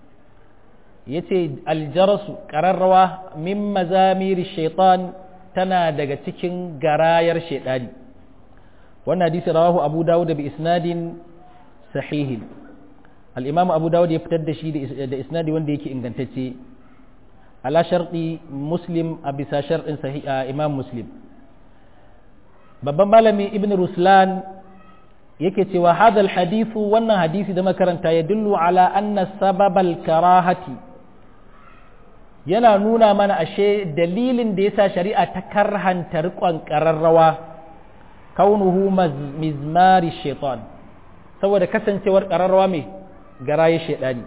yace aljarasu qararrawa min mazamir shaitan tana daga cikin garayar shaidani wannan hadisi rawahu Abu Dawud bi isnadin sahihin al'imamu abu dawud ya fitar da shi da isnadi wanda yake ingantacce ala sharɗi muslim a bisa sharɗin imam muslim babban malami ibn ruslan yake cewa hadal hadithu wannan hadisi da makaranta ya dullu ala anna sababal karahati yana nuna mana ashe dalilin da yasa shari'a ta karhanta riƙon ƙararrawa kaunuhu mizmari shaitan saboda kasancewar ƙararrawa mai garaye shaidani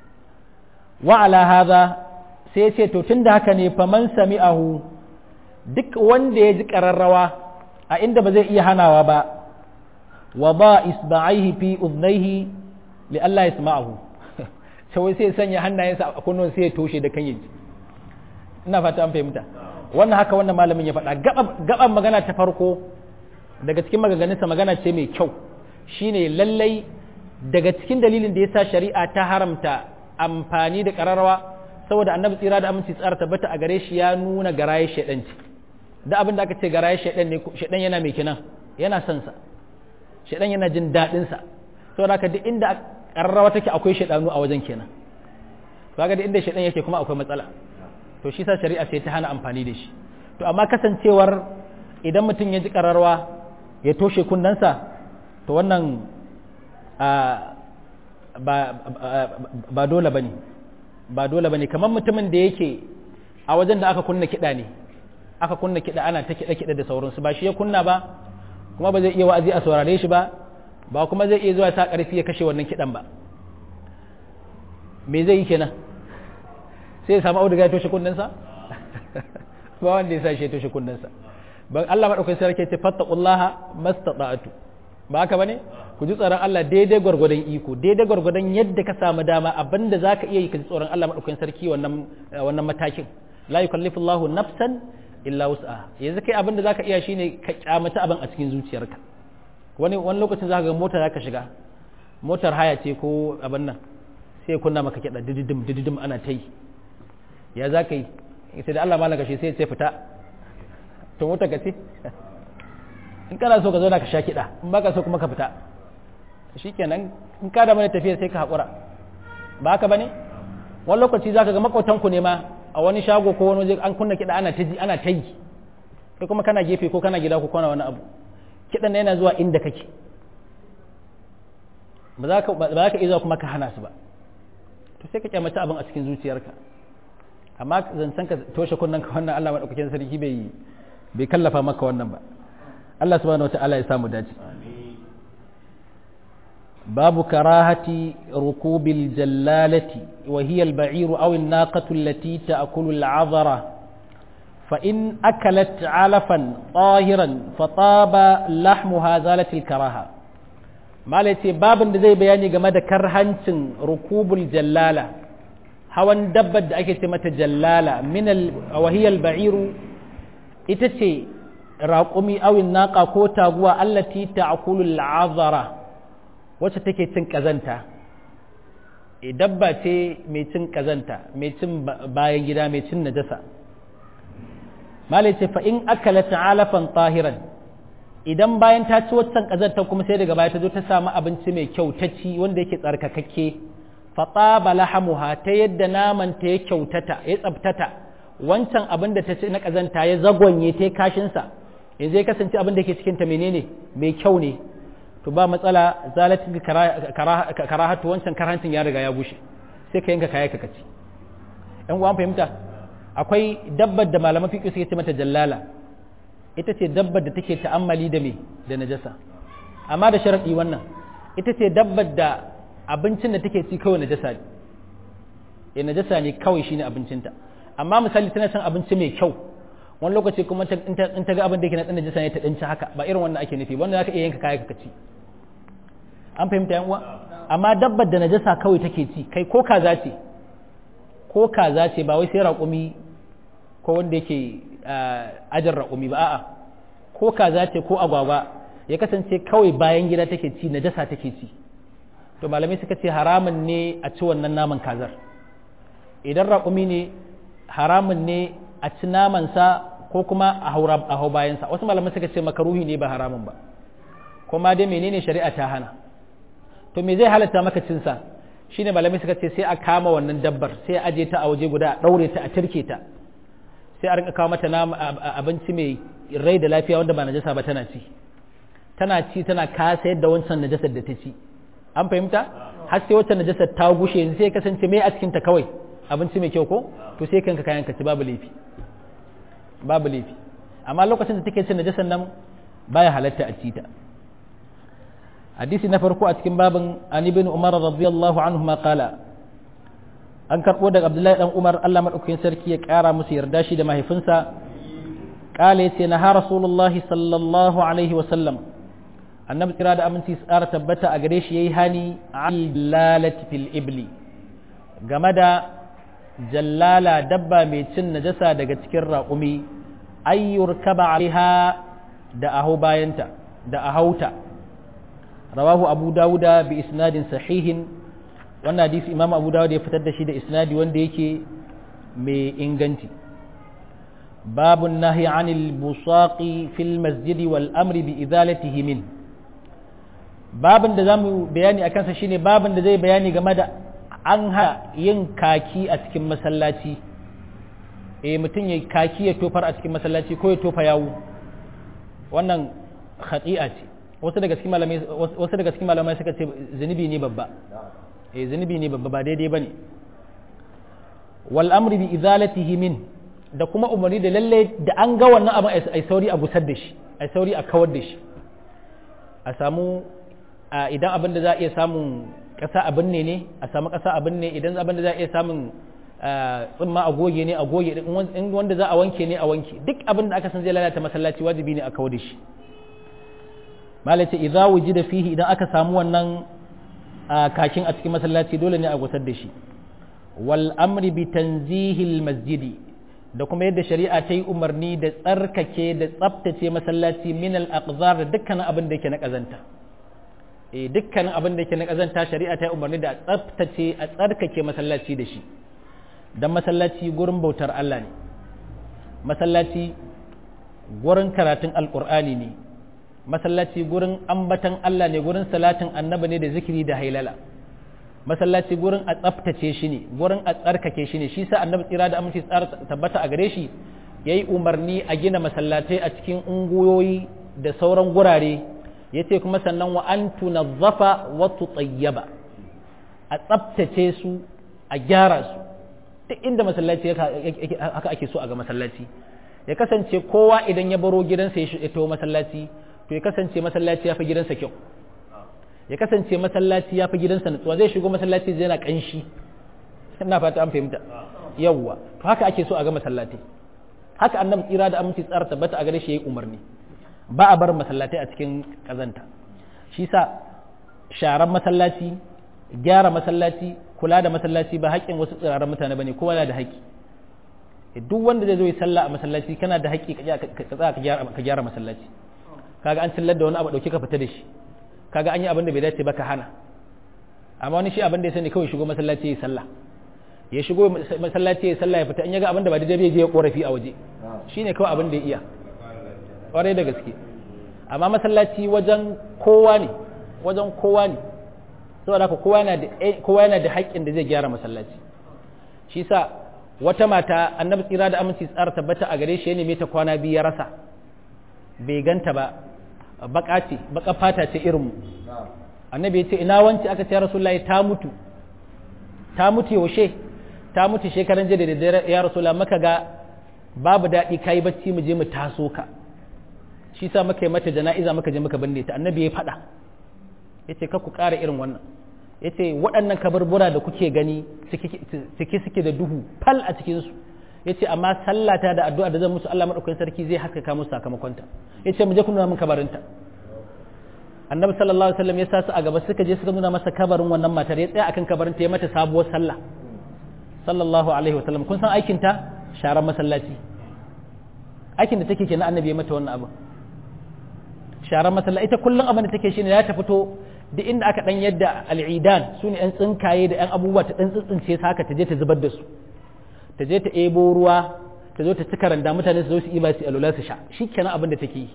wa ala hadha sai ya ce to tunda haka ne faman sami'ahu duk wanda ya ji ƙararrawa a inda ba zai iya hanawa ba wa ba isba'aihi fi udnaihi li Allah yasma'ahu sai sai sanya hannayensa a kunnon sai ya toshe da kan yi ina fata an fahimta wannan haka wannan malamin ya faɗa gaban magana ta farko daga cikin maganganunsa magana ce mai kyau shine lallai daga cikin dalilin da ya sa shari'a ta haramta amfani da ƙararrawa saboda annabi tsira da aminci tsara tabbata a gare shi ya nuna garaye shaidanci da abin da aka ce garaye shaidan ne shaidan yana mai kinan yana son sa shaidan yana jin daɗin sa saboda haka duk inda ƙararrawa take akwai shaidanu a wajen kenan kaga duk inda shaidan yake kuma akwai matsala to shi sa shari'a sai ta hana amfani da shi to amma kasancewar idan mutum ya ji ƙararwa ya toshe kunnensa to wannan ba dole ba ne ba dole ba ne kamar mutumin da yake a wajen da aka kunna kiɗa ne aka kunna kiɗa ana ta kiɗa-kiɗa da sauransu ba shi ya kunna ba kuma ba zai iya wa'azi a saurare shi ba ba kuma zai iya zuwa ta ƙarfi ya kashe wannan kiɗan ba me zai yi kenan sai ya samu auduga ya toshe kunnensa ba wanda ya sa shi ya toshe kunnensa ban Allah madaukakin sarki ce fattaqullaha mastata'tu ba haka bane ku ji tsoron Allah daidai gwargwadon iko daidai gwargwadon yadda ka samu dama abinda zaka iya yi ka ji tsoron Allah madaukakin sarki wannan wannan matakin la yukallifu Allahu nafsan illa wus'aha yanzu kai abinda zaka iya shine ka kyamata abin a cikin zuciyarka wani wani lokacin zaka ga mota zaka shiga motar haya ce ko abin nan sai kunna maka kiɗa dididim dididim ana ta yi ya za ka yi sai da Allah malaka shi sai sai fita to mota ka ce in kana so ka zo da ka sha kiɗa in baka so kuma ka fita shikenan in ka da mana tafiya sai ka haƙura ba haka bane wani lokaci zaka ga makwatan ku ne ma a wani shago ko wani waje an kunna kiɗa ana ta ji ana ta yi kai kuma kana gefe ko kana gida ko kana wani abu kiɗan yana zuwa inda kake ba za ka iya zuwa kuma ka hana su ba to sai ka kyamata abin a cikin zuciyarka amma zancen ka toshe kunnen ka wannan Allah madaukakin sarki bai bai kallafa maka wannan ba Allah subhanahu wataala ya samu dace babu karahati rukubil jallalati wa hiya al-ba'iru aw an-naqatu allati ta'kulu al-'adhara fa in akalat 'alafan tahiran fa taba lahmuha zalat al-karaha malai ce babin da zai bayani game da karhancin rukubul jallala hawan dabbar da ake ce mata jallala min wahiyal ba'iru ita ce raƙumi awin naƙa ko taguwa allati ta'kulu al'azara wacce take cin kazanta dabba ce mai cin kazanta mai cin bayan gida mai cin najasa malai ce fa in akala ta'alafan tahiran idan bayan ta ci waccan kazantar kuma sai daga baya ta zo ta samu abinci mai kyau ta ci wanda yake tsarkakakke fataba lahamuha ta yadda naman ta ya kyautata ya tsabtata wancan abin da ta ci na kazanta ya zagonye ta kashin sa yanzu ya kasance abin da yake cikin ta menene mai kyau ne to ba matsala zalatin karahatu wancan karhancin ya riga ya bushe sai ka yanka kaya ka kaci yan uwan fahimta akwai dabbar da malaman fiqh suke ce mata jallala ita ce dabbar da take ta'ammali da me da najasa amma da sharadi wannan ita ce dabbar da abincin da take ci kawai najasa ne eh najasa ne kawai shine abincinta amma misali tana cin abinci mai kyau wani lokaci kuma in ta ga abin da yake na dan najasa ne ta danci haka ba irin wannan ake nufi wanda zaka iya yanka kaya ka ci an fahimta yan uwa amma dabbar da najasa kawai take ci kai ko kaza ce ko kaza ce ba wai sai raƙumi ko wanda yake ajin raƙumi ba a'a ko kaza ce ko agwagwa ya kasance kawai bayan gida take ci najasa take ci to malamai suka ce haramun ne a ci wannan naman kazar idan raƙumi ne haramun ne a ci namansa ko kuma a hau bayansa wasu malamai suka ce makaruhi ne ba haramun ba kuma dai menene shari'a ta hana to me zai halatta maka cinsa shine malamai suka ce sai a kama wannan dabbar sai a aje ta a waje guda a ɗaure ta a turke ta sai a rinka kawo mata abinci mai rai da lafiya wanda ba najasa ba tana ci tana ci tana kasa yadda wancan najasar da ta ci an fahimta har sai wacce najasar ta gushe yanzu sai kasance mai a cikin ta kawai abinci mai kyau ko to sai kanka kayan ka ci babu laifi babu laifi amma lokacin da take cin najasar nan baya halatta a ci ta hadisi na farko a cikin babin an ibn umar radiyallahu anhu ma qala an karbo daga abdullahi dan umar Allah madaukakin sarki ya kara musu yarda shi da mahaifinsa qala yace na ha rasulullahi sallallahu alaihi wa sallam annabi kira da aminci tsara tabbata a gare shi yayi hani al fil ibli game da jallala dabba mai cin najasa daga cikin raƙumi ayyur kaba alaiha da aho bayanta da ahauta rawahu abu dawuda bi isnadin sahihin wannan hadisi imam abu dawuda ya fitar da shi da isnadi wanda yake mai inganci babun nahi anil busaqi fil masjidi wal amri bi izalatihi min babin da zamu bayani akan sa shine babin da zai bayani game da an ha yin kaki a cikin masallaci eh mutum ya kaki ya tofar a cikin masallaci ko ya tofa yawu wannan khati'a ce wasu daga cikin malamai wasu daga cikin malamai suka ce zunubi ne babba eh zunubi ne babba ba daidai bane wal amri bi izalatihi min da kuma umarni da lalle da an ga wannan abin ai sauri a gusar da shi ai sauri a kawar da shi a samu idan abin da za a iya samun ƙasa abin ne ne a samu ƙasa abin ne idan abin da za a iya samun tsimma a goge ne a goge in wanda za a wanke ne a wanke duk abin da aka san zai lalata masallaci wajibi ne a kawar da shi malace idza wujida fihi idan aka samu wannan kakin a cikin masallaci dole ne a gusar da shi wal amri bi tanzihil masjidi da kuma yadda shari'a ta yi umarni da tsarkake da tsaftace masallaci min al aqzar da dukkanin abin da yake na kazanta eh dukkanin abin da yake na kazanta shari'a ta yi umarni da tsaftace a tsarkake masallaci da shi dan masallaci gurin bautar Allah ne masallaci gurin karatun alqur'ani ne masallaci gurin ambatan Allah ne gurin salatin annabi ne da zikiri da hailala masallaci gurin a tsaftace shi ne gurin a tsarkake shi ne shi sa annabi tsira da aminci tsara tabbata a gare shi yayi umarni a gina masallatai a cikin unguyoyi da sauran gurare yace kuma sannan wa an tunazzafa wa tutayyaba a tsaftace su a gyara su duk inda masallaci haka ake so a ga masallaci ya kasance kowa idan ya baro gidansa ya taho masallaci to ya kasance masallaci ya fi gidansa kyau ya kasance masallaci ya fi gidansa nutsuwa zai shigo masallaci zai yana kanshi ina fata an fahimta yawwa to haka ake so a ga masallatai haka annabi tsira da aminci tsara tabbata a gare shi yayi umarni ba a bar masallatai a cikin kazanta shi sa sharan masallaci gyara masallaci kula da masallaci ba haƙƙin wasu tsiraran mutane bane kowa yana da haƙƙi duk wanda zai zo yi sallah a masallaci kana da haƙƙi ka tsaya ka gyara masallaci kaga an cillar da wani abu dauke ka fita da shi kaga an yi abin da bai dace ba ka hana amma wani shi abin da ya sani kawai shigo masallaci ya sallah ya shigo masallaci ya sallah ya fita in ya ga abin da ba daidai bai je ya korafi a waje shine kawai abin da ya iya kwarai da gaske amma masallaci wajen kowa ne wajen kowa ne saboda haka kowa yana da kowa yana da haƙƙin da zai gyara masallaci shi sa wata mata annabi tsira da aminci tsara tabbata a gare shi ya neme ta kwana biyu ya rasa bai ganta ba baka ce baka fata ce irin mu annabi ya ce ina wanci aka ce rasulullahi ta mutu ta mutu yaushe ta mutu shekaran jiya da daddare ya rasulullahi maka ga babu daɗi kai bacci mu je mu taso ka shi sa muka yi mata jana'iza muka je muka binne ta annabi ya faɗa ya ce ka ku ƙara irin wannan ya ce waɗannan kaburbura da kuke gani cike suke da duhu fal a cikinsu ya ce amma sallata da addu'a da zan musu Allah maɗaukakin sarki zai haskaka musu sakamakonta ya ce mu je ku nuna min kabarinta annabi sallallahu alaihi wasallam ya sa su a gaba suka je suka nuna masa kabarin wannan matar ya tsaya akan kabarinta ya mata sabuwar sallah sallallahu alaihi wasallam kun san aikin ta sharar masallaci aikin da take kenan annabi ya mata wannan abu sharar masallaci ita kullum abin da take shine ya ta fito duk inda aka dan yadda al'idan su ne yan tsinkaye da yan abubuwa ta dan tsintsince su haka ta je ta zubar da su ta je ta ebo ruwa ta zo ta cika randa mutane su zo su iba su alula su sha shi kenan abin da take yi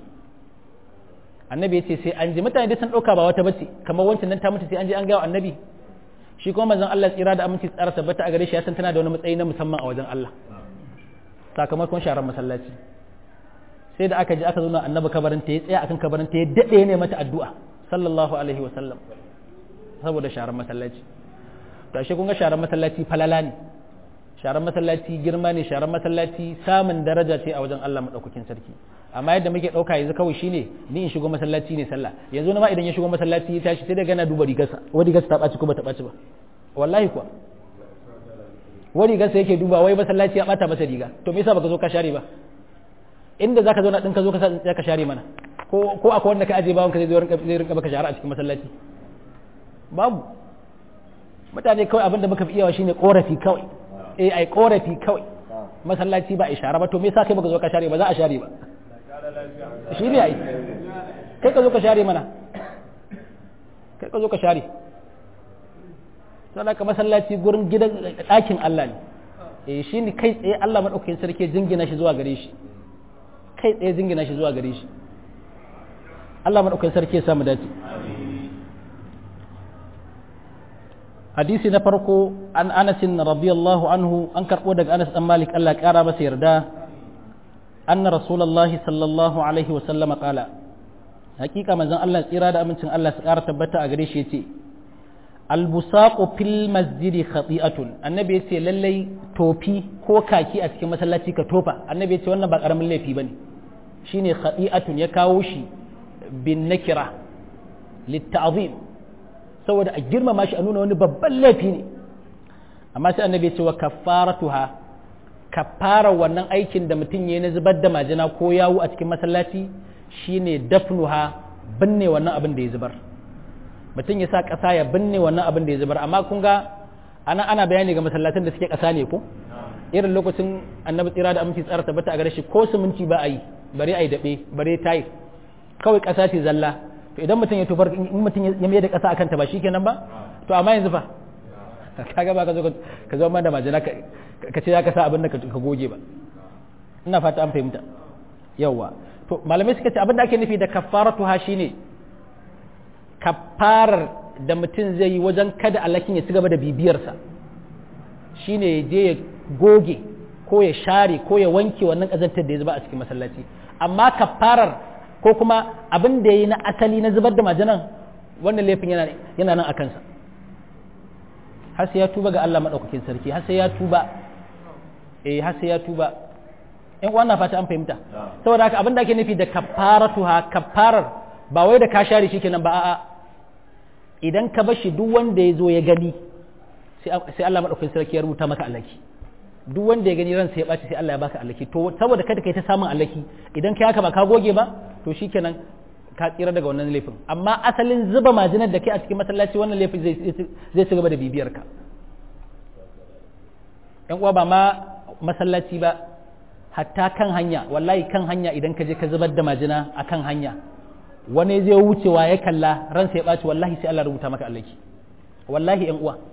annabi ya ce sai an ji mutane duk sun ɗauka ba wata bace kamar wancan nan ta mutu sai an je an gawa annabi shi kuma manzon Allah tsira da aminci tsara tabbata a gare shi ya san tana da wani matsayi na musamman a wajen Allah sakamakon sharar masallaci sai da aka je aka zauna annabi kabarin ta ya tsaya akan kabarin ta ya dade ne mata addu'a sallallahu alaihi wa sallam saboda sharar masallaci to ashe kun ga sharar masallaci falala ne sharar masallaci girma ne sharar masallaci samun daraja ce a wajen Allah madaukakin sarki amma yadda muke dauka yanzu kawai shine ni in shigo masallaci ne sallah yanzu na ma idan ya shigo masallaci ya tashi sai da gana duba rigarsa wani rigarsa ta ɓaci ko ba ta ɓaci ba wallahi kuwa wani rigarsa yake duba wai masallaci ya ɓata masa riga to me yasa baka zo ka share ba inda zaka zo na din ka zo ka sa ka share mana ko ko akwai wanda ka aje bawon ka zai zo zai rinka baka share a cikin masallaci babu mutane kawai abinda muka fi iyawa shine korafi kawai eh ai korafi kawai masallaci ba a share ba to me yasa kai baka zo ka share ba za a share ba shi ne ai kai ka zo ka share mana kai ka zo ka share sannan ka masallaci gurin gidan ɗakin Allah ne eh shi ne kai tsaye Allah maɗaukakin sarki jingina shi zuwa gare shi kai tsaye jingina shi zuwa gare shi Allah maɗaukakin sarki ya samu dace hadisi na farko an anasin radiyallahu anhu an karɓo daga anas ɗan malik Allah ƙara masa yarda anna rasulullahi sallallahu alaihi wa sallama qala hakika manzon Allah tsira da amincin Allah su ƙara tabbata a gare shi yace albusaqu fil masjidi khati'atun annabi yace lallai tofi ko kaki a cikin masallaci ka tofa annabi yace wannan ba karamin laifi bane shine khati'atun ya kawo shi bin nakira litta'zim saboda a girmama shi a nuna wani babban laifi ne amma sai annabi yace wa kaffaratuha kaffara wannan aikin da mutum yayi na zubar da majina ko yawo a cikin masallaci shine dafnuha binne wannan abin da ya zubar mutum ya sa ƙasa ya binne wannan abin da ya zubar amma kun ga ana ana bayani ga masallatan da suke ƙasa ne ko irin lokacin annabi tsira da aminci tsara tabbata a gare shi ko siminti ba a yi bare a yi daɓe bare tayi kawai ƙasa ce zalla to idan mutum ya tufar in mutum ya mai da ƙasa akan ta ba shikenan ba to amma yanzu fa kaga ba ka zo ka zo da majina ka ce za ka sa abin da ka goge ba ina fata an fahimta yawwa to malamai suka ce abin da ake nufi da kafaratu ha shine kafarar da mutum zai yi wajen kada alakin ya ci gaba da bibiyarsa shine ya je ya goge ko ya share ko ya wanke wannan kazantar da ya zuba a cikin masallaci amma kafarar ko kuma abin da ya yi na asali na zubar da majinan wannan laifin yana nan a kansa har sai ya tuba ga Allah maɗaukakin sarki har sai ya tuba eh har sai ya tuba in wannan fata an fahimta saboda haka abin da ake nufi da kafaratuha kafarar ba wai da ka share shi kenan ba a'a idan ka bar shi duk wanda ya zo ya gani sai Allah madaukakin sarki ya rubuta maka alaki duk wanda ya gani ran sai ya baci sai Allah ya baka alaki to saboda kada kai ta samun alaki idan kai haka ba ka goge ba to shikenan ka tsira daga wannan laifin amma asalin zuba majinar da kai a cikin masallaci wannan laifin zai ci gaba da bibiyar ka yan uwa ba ma masallaci ba hatta kan hanya wallahi kan hanya idan ka je ka zubar da majina a kan hanya wani zai wucewa ya kalla ransa ya ɓaci wallahi sai Allah rubuta maka allaki wallahi yan uwa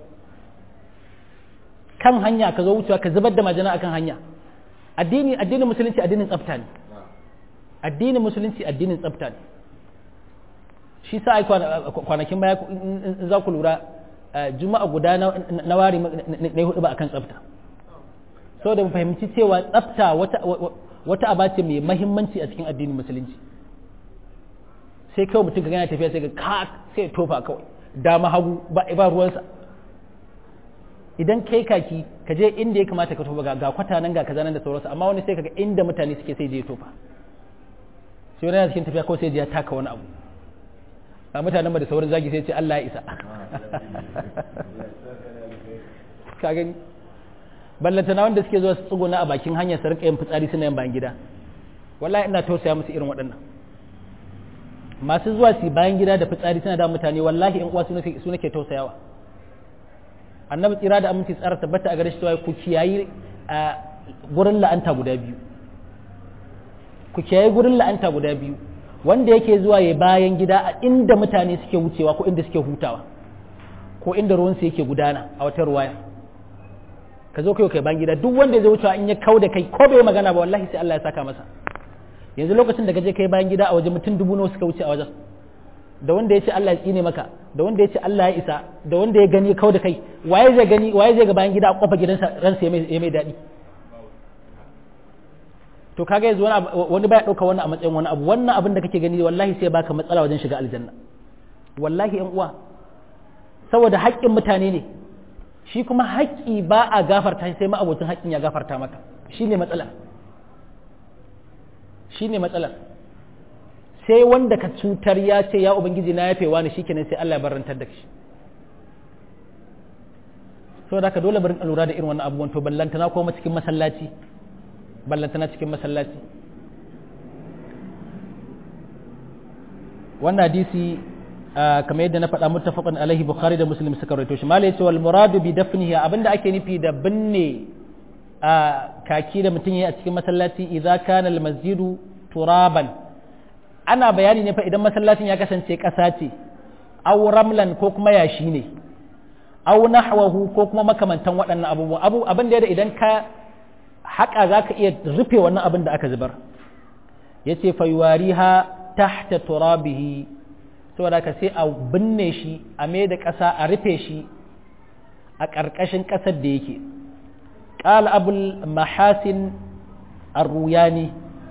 kan hanya ka zo wucewa ka zubar da majina akan hanya addini addinin musulunci addinin tsafta ne addinin musulunci addinin tsafta ne shi sa ai kwanakin baya in za ku lura juma'a guda na wari na hudu ba akan tsafta saboda mu fahimci cewa tsafta wata aba ce mai mahimmanci a cikin addinin musulunci sai kawai mutum ka gana tafiya sai ga ka sai tofa kawai dama hagu ba ba ruwansa idan kai kaki ka je inda ya kamata ka tofa ga kwata nan ga kaza nan da sauransu amma wani sai kaga inda mutane suke sai je tofa sai wani yana cikin tafiya kawai sai ya taka wani abu a mutanen da sauran zagi sai ce Allah ya isa ka gani ballantana wanda suke zuwa su tsuguna a bakin hanyar su rinka yin fitsari suna yin bayan gida wallahi ina tausaya musu irin waɗannan masu zuwa su bayan gida da fitsari suna da mutane wallahi in uwa su nake tausayawa annabi tsira da aminci tsara tabbata a gare shi cewa ku kiyayi a gurin la'anta guda biyu ku kiyayi gurin la'anta guda biyu wanda yake zuwa ya bayan gida a inda mutane suke wucewa ko inda suke hutawa ko inda ruwansu yake gudana a wata ruwaya ka zo kai kai bayan gida duk wanda zai wucewa in ya kau da kai ko bai magana ba wallahi sai Allah ya saka masa yanzu lokacin da kaje kai bayan gida a waje mutum dubu nawa suka wuce a wajen da wanda ya ce Allah ya tsine maka da wanda ya ce Allah ya isa da wanda ya gani kau da kai waye zai gani waye zai ga bayan gida a kofar gidansa ransa ya mai daɗi to kaga yanzu wani wani baya ɗauka wannan a matsayin wani abu wannan abin da kake gani wallahi sai baka matsala wajen shiga aljanna wallahi yan uwa saboda haƙƙin mutane ne shi kuma haƙƙi ba a gafarta sai ma abokin haƙƙin ya gafarta maka shine matsalar shine matsalar sai wanda ka cutar ya ce ya ubangiji na yafewa ne shikenan sai Allah ya barantar da shi saboda haka dole barin lura da irin wannan abubuwan to ballantana kuma cikin masallaci ballantana cikin masallaci wannan hadisi kamar yadda na faɗa muttafaqan alaihi bukhari da muslim suka rawaito shi malai yace wal muradu bi dafnihi abinda ake nufi da binne kaki da mutum yayi a cikin masallaci idza kana al masjidu turaban ana bayani ne fa idan masallacin ya kasance ƙasa ce aw ramlan ko kuma yashi ne aw nahwahu ko kuma makamantan waɗannan abubuwa abu abin da idan ka haƙa za ka iya rufe wannan abin da aka zubar ya ce faiwariha tahta turabihi saboda ka sai a binne shi a mai da ƙasa a rufe shi a ƙarƙashin ƙasar da yake ƙala abul mahasin arruyani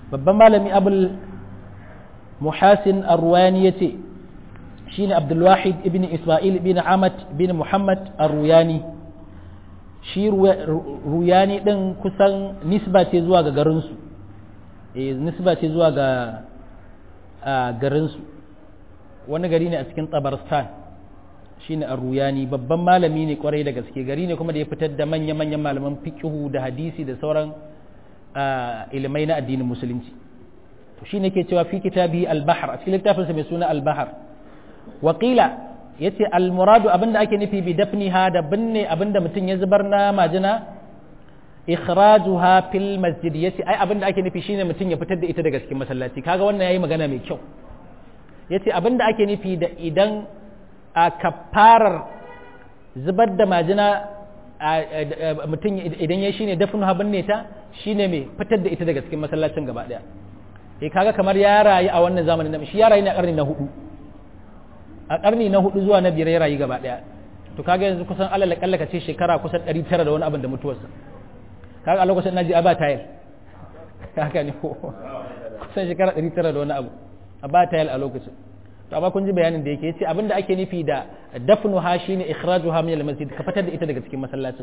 babban malami abul muhasin arwani ya ce shi ne abdulwahid ibn ismail ibn ahmad bin muhammad arruyani shi ruyani ɗin kusan nisba ce zuwa ga garinsu e nisba ce zuwa ga garinsu wani gari ne a cikin tsabarstan shi ne arruyani babban malami ne kwarai da gaske gari ne kuma da ya fitar da manya-manyan malaman fikihu da hadisi da sauran ilimai na addinin musulunci to shi ne ke cewa fi kitabi al-bahar a cikin littafinsa mai suna al-bahar wakila ya ce al-muradu abinda ake nufi bi dafniha da binne abinda mutum ya zubar na majina ikhrajuha fil masjid yace ai abinda ake nufi shine mutum ya fitar da ita daga cikin masallaci kaga wannan yayi magana mai kyau yace abinda ake nufi da idan a kafarar zubar da majina mutum idan ya shine dafnuha binne ta shine mai fitar da ita daga cikin masallacin gaba daya eh kaga kamar ya rayu a wannan zamanin shi ya rayu ne a karni na hudu a karni na hudu zuwa na biyar ya rayu gaba daya to kaga yanzu kusan alal kalla ka ce shekara kusan 900 da wani abin da mutuwarsa kaga a lokacin naji aba tayil haka ne ko kusan shekara 900 da wani abu aba tayil a lokacin to amma kun ji bayanin da yake yace abin da ake nufi da dafnu ha shine ikhrajuha min al-masjid ka fitar da ita daga cikin masallacin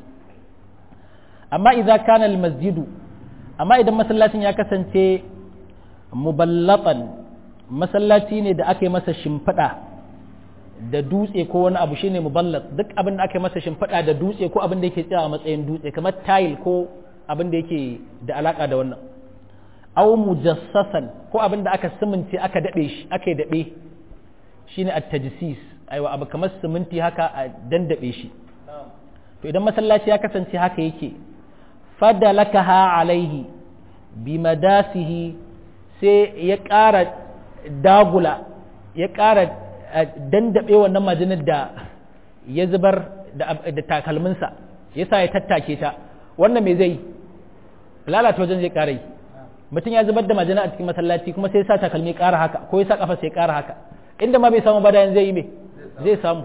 amma idza kana al-masjidu amma idan masallacin ya kasance muballatan masallaci ne da aka yi masa shimfiɗa da dutse ko wani abu shine muballat duk abin da aka yi masa shimfiɗa da dutse ko abin da yake tsaya a matsayin dutse kamar tile ko abin da yake da alaka da wannan aw mujassasan ko abin da aka siminti aka daɗe shi aka yi daɓe shine at-tajsis aiwa abu kamar siminti haka a dandaɓe shi to idan masallaci ya kasance haka yake fadalakaha alaihi bi madasihi sai ya ƙara dagula ya ƙara dandaɓe wannan majinar da ya zubar da takalminsa ya sa ya tattake ta wannan mai zai lalata wajen zai ƙara yi mutum ya zubar da majina a cikin masallaci kuma sai ya sa takalmi ƙara haka ko ya sa ƙafa sai ƙara haka inda ma bai samu ba da zai yi me zai samu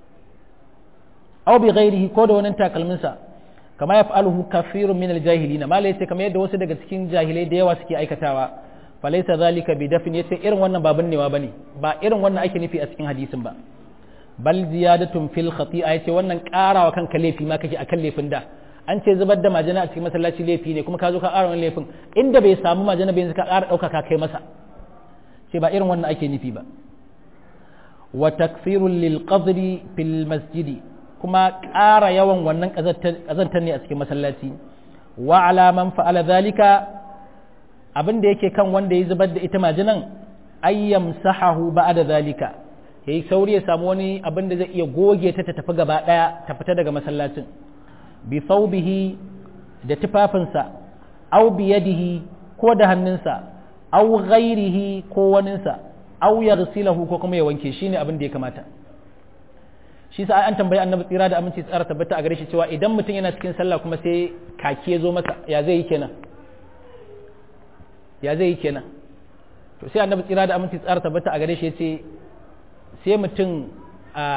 aw bi ghairihi ko da wannan takalminsa kama ya fa'aluhu kafirun min al-jahilin mala yace kamar yadda wasu daga cikin jahilai da yawa suke aikatawa falaisa zalika bi dafin yace irin wannan ba binnewa bane ba irin wannan ake nufi a cikin hadisin ba bal ziyadatun fil khati'a yace wannan karawa kanka laifi ma kake akan laifin da an ce zubar da majina a cikin masallaci laifi ne kuma ka zo ka ƙara wani laifin inda bai samu majina bai ka ƙara ɗauka ka kai masa ce ba irin wannan ake nufi ba wa takfirun lil qadri fil masjidi kuma ƙara yawan wannan ƙazantar ne a cikin masallaci wa ala man fa'ala zalika abin da yake kan wanda ya zubar da ita majinan ayyam sahahu ba'da zalika yayi sauri ya samu wani abin da zai iya goge ta ta tafi gaba daya ta fita daga masallacin bi thawbihi da tufafinsa aw bi yadihi ko da hannunsa aw ghairihi ko waninsa aw yaghsilahu ko kuma ya wanke shine abin da ya kamata shi sa an tambayi annabi tsira da aminci tsara tabbata a gare shi cewa idan mutum yana cikin sallah kuma sai kaki ya zo masa ya zai yi kenan ya zai yi kenan to sai annabi tsira da aminci tsara tabbata a gare shi yace sai mutum a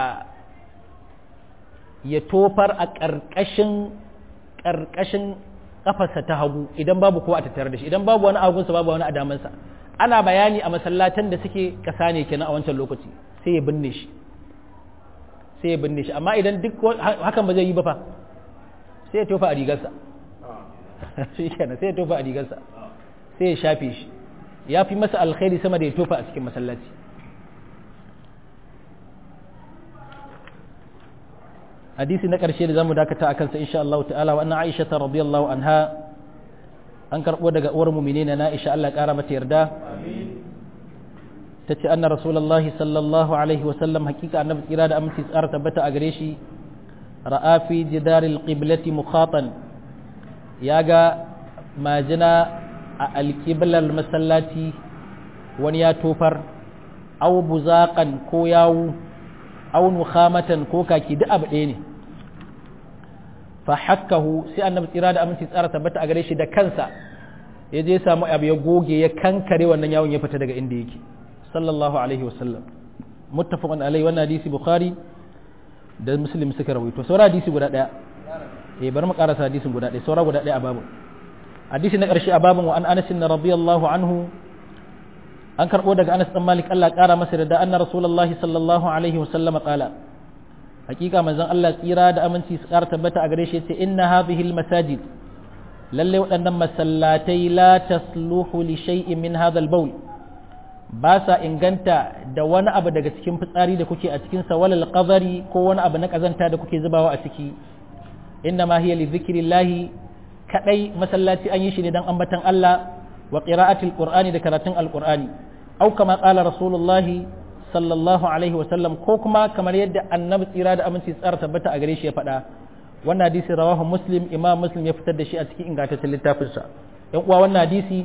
ya tofar a ƙarƙashin ƙarƙashin kafarsa ta hagu idan babu kowa a tattare da shi idan babu wani agunsa babu wani adamansa ana bayani a masallatan da suke ƙasa ne kenan a wancan lokaci sai ya binne shi sai ya binne shi amma idan duk hakan ba zai yi ba fa sai ya tofa a rigarsa shi kenan sai ya tofa a rigarsa sai ya shafe shi ya fi masa alkhairi sama da ya tofa a cikin masallaci hadisi na ƙarshe da zamu dakata a kansa insha Allah ta'ala wa anna Aisha ta radiyallahu anha an karɓo daga uwar mu'minina na Aisha Allah ƙara mata yarda ta ce anna rasulullahi sallallahu alaihi wa sallam hakika annabi tsira da aminci tsara tabbata a gare shi ra'a fi jidaril qiblati mukhatan ya ga majina a alƙiblar masallaci wani ya tofar au buzaƙan ko yawu au nukhamatan ko kaki duk abu ɗaya ne fa hakkahu sai annabi tsira da aminci tsara tabbata a gare shi da kansa ya je samu abu ya goge ya kankare wannan yawon ya fita daga inda yake sallallahu alaihi wasallam muttafaqun alaihi wannan hadisi bukhari da muslim suka rawaito saura hadisi guda ɗaya eh bari mu karasa hadisin guda ɗaya saura guda ɗaya a babu hadisi na ƙarshe a babin wa an Anas radiyallahu anhu an karɓo daga Anas dan Malik Allah ƙara masa da anna Rasulullahi sallallahu alaihi wasallam qala hakika manzon Allah tsira da aminci su ƙara tabbata a gare shi yace inna hadhihi almasajid lalle waɗannan masallatai la tasluhu li shay'in min hadha albawl ba sa inganta da wani abu daga cikin fitsari da kuke a cikin sa walal qadari ko wani abu na kazanta da kuke zubawa a ciki inna ma hiya li dhikrillahi kadai masallaci an yi shi ne dan ambatan Allah wa qira'atil qur'ani da karatun alqur'ani au kama qala rasulullahi sallallahu alaihi wa sallam ko kuma kamar yadda annabi tsira da aminci tsara tabbata a gare shi ya faɗa wannan hadisi rawahu muslim imam muslim ya fitar da shi a cikin ingantaccen littafin sa yan uwa wannan hadisi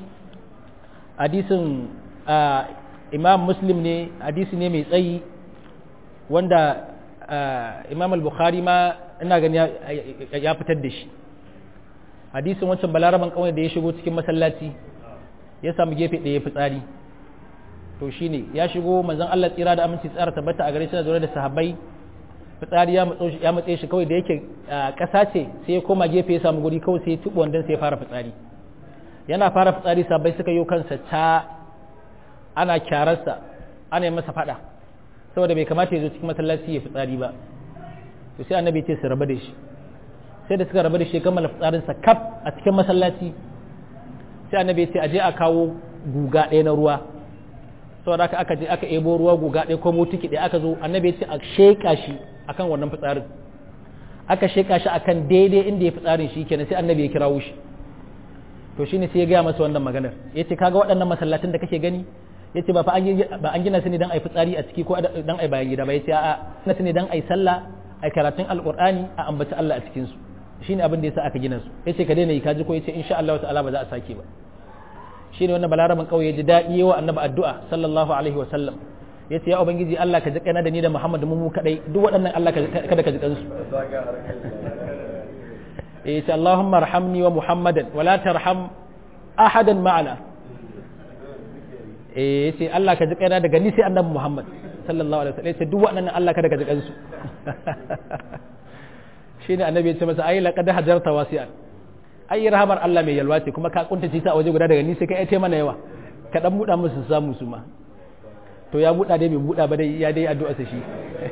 hadisin imam muslim ne hadisi ne mai tsayi wanda imam al-bukhari ma ina gani ya fitar da shi hadisin wancan balaraban kawai da ya shigo cikin masallaci ya samu gefe ɗaya fitsari to shine ya shigo manzon Allah tsira da aminci tsara tabbata a gare shi da zaune da sahabbai fitsari ya matso ya matse shi kawai da yake ƙasa ce sai ya koma gefe ya samu guri kawai sai ya tubu wandan sai ya fara fitsari yana fara fitsari sahabbai suka yi kansa ta ana kyararsa ana yi masa fada saboda bai kamata ya zo cikin masallaci ya fitsari ba to sai annabi ya ce su rabu da shi sai da suka rabu da shi kammala fitsarinsa kaf a cikin masallaci sai annabi ya ce aje a kawo guga ɗaya na ruwa saboda haka aka je aka ebo ruwa guga ɗaya ko motiki ɗaya aka zo annabi ya ce a sheƙa shi akan wannan fitsarin aka sheƙa shi akan daidai inda ya fitsarin shi kenan sai annabi ya kirawo shi to shine sai ya gaya masa wannan maganar ya ce kaga waɗannan masallatin da kake gani ya ce ba fa an gina su ne don a yi fitsari a ciki ko don a yi bayan gida ba ya ce a'a gina su ne don a yi sallah a karatun alƙur'ani a ambaci Allah a cikinsu shine abin da yasa aka gina su yace ka daina yi kaji ko yace insha Allah ta'ala ba za a sake ba shine wannan balaraban kauye ya ji daɗi yawa annabi addu'a sallallahu alaihi wa sallam yace ya ubangiji Allah ka ji kaina da ni da Muhammad mu mu kadai duk waɗannan Allah kada ka ji kansu yace Allahumma arhamni wa Muhammadan wa la tarham ahadan ma'ana eh yace Allah ka ji kaina daga ni sai annabi Muhammad sallallahu alaihi wa sallam yace duk waɗannan Allah kada ka ji kansu shi ne annabi ya ce masa ai laqad hajarta wasi'an ai rahamar Allah mai yalwa ce kuma ka kuntace ta a waje guda daga ni sai kai ce mana yawa ka dan buɗa musu samu su ma to ya buɗa dai bai buɗa ba dai ya dai addu'a sa shi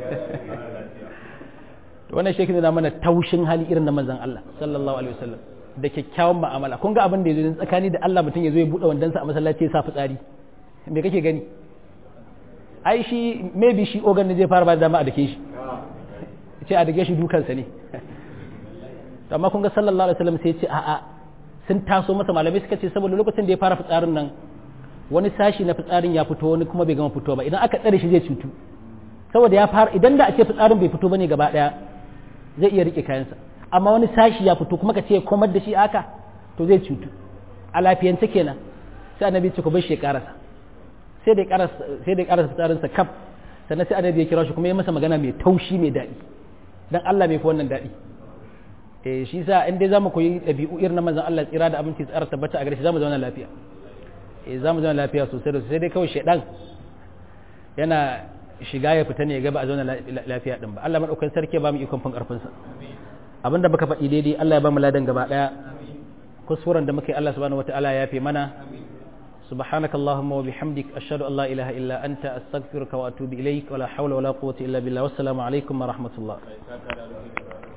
to wannan shi na mana taushin hali irin na manzon Allah sallallahu alaihi wasallam da kyakkyawan mu'amala kun ga abin da yazo tsakani da Allah mutum yazo ya buɗe wandansa a masallaci ya sa fitsari me kake gani ai shi maybe shi ogan ne zai fara ba da dama a dake shi ce a dage shi dukansa ne amma kun ga sallallahu alaihi wasallam sai ce a'a sun taso masa malamai suka ce saboda lokacin da ya fara fitsarin nan wani sashi na fitsarin ya fito wani kuma bai gama fito ba idan aka tsare shi zai cutu saboda ya fara idan da a ce fitsarin bai fito bane gaba daya zai iya rike kayansa amma wani sashi ya fito kuma ka ce komar da shi aka to zai cutu a lafiyance kenan sai annabi ce ku bar shi ya karasa sai da ya karasa sai da ya karasa fitsarinsa kaf sannan sai annabi ya kira shi kuma ya masa magana mai taushi mai daɗi dan Allah mai fi wannan daɗi eh shi sa in dai zamu koyi ɗabi'u irin na manzon Allah tsira da abinci tsara tabbata a gare shi zamu zauna lafiya eh zamu zauna lafiya sosai da sosai dai kawai shedan yana shiga ya fita ne ya ga ba a zauna lafiya din ba Allah madaukakin sarki ba mu ikon fin karfin sa abinda baka faɗi daidai Allah ya ba mu ladan gaba daya kuskuren da muke Allah subhanahu wataala ya yafe mana سبحانك اللهم وبحمدك أشهد أن لا إله إلا أنت أستغفرك وأتوب إليك ولا حول ولا قوة إلا بالله والسلام عليكم ورحمة الله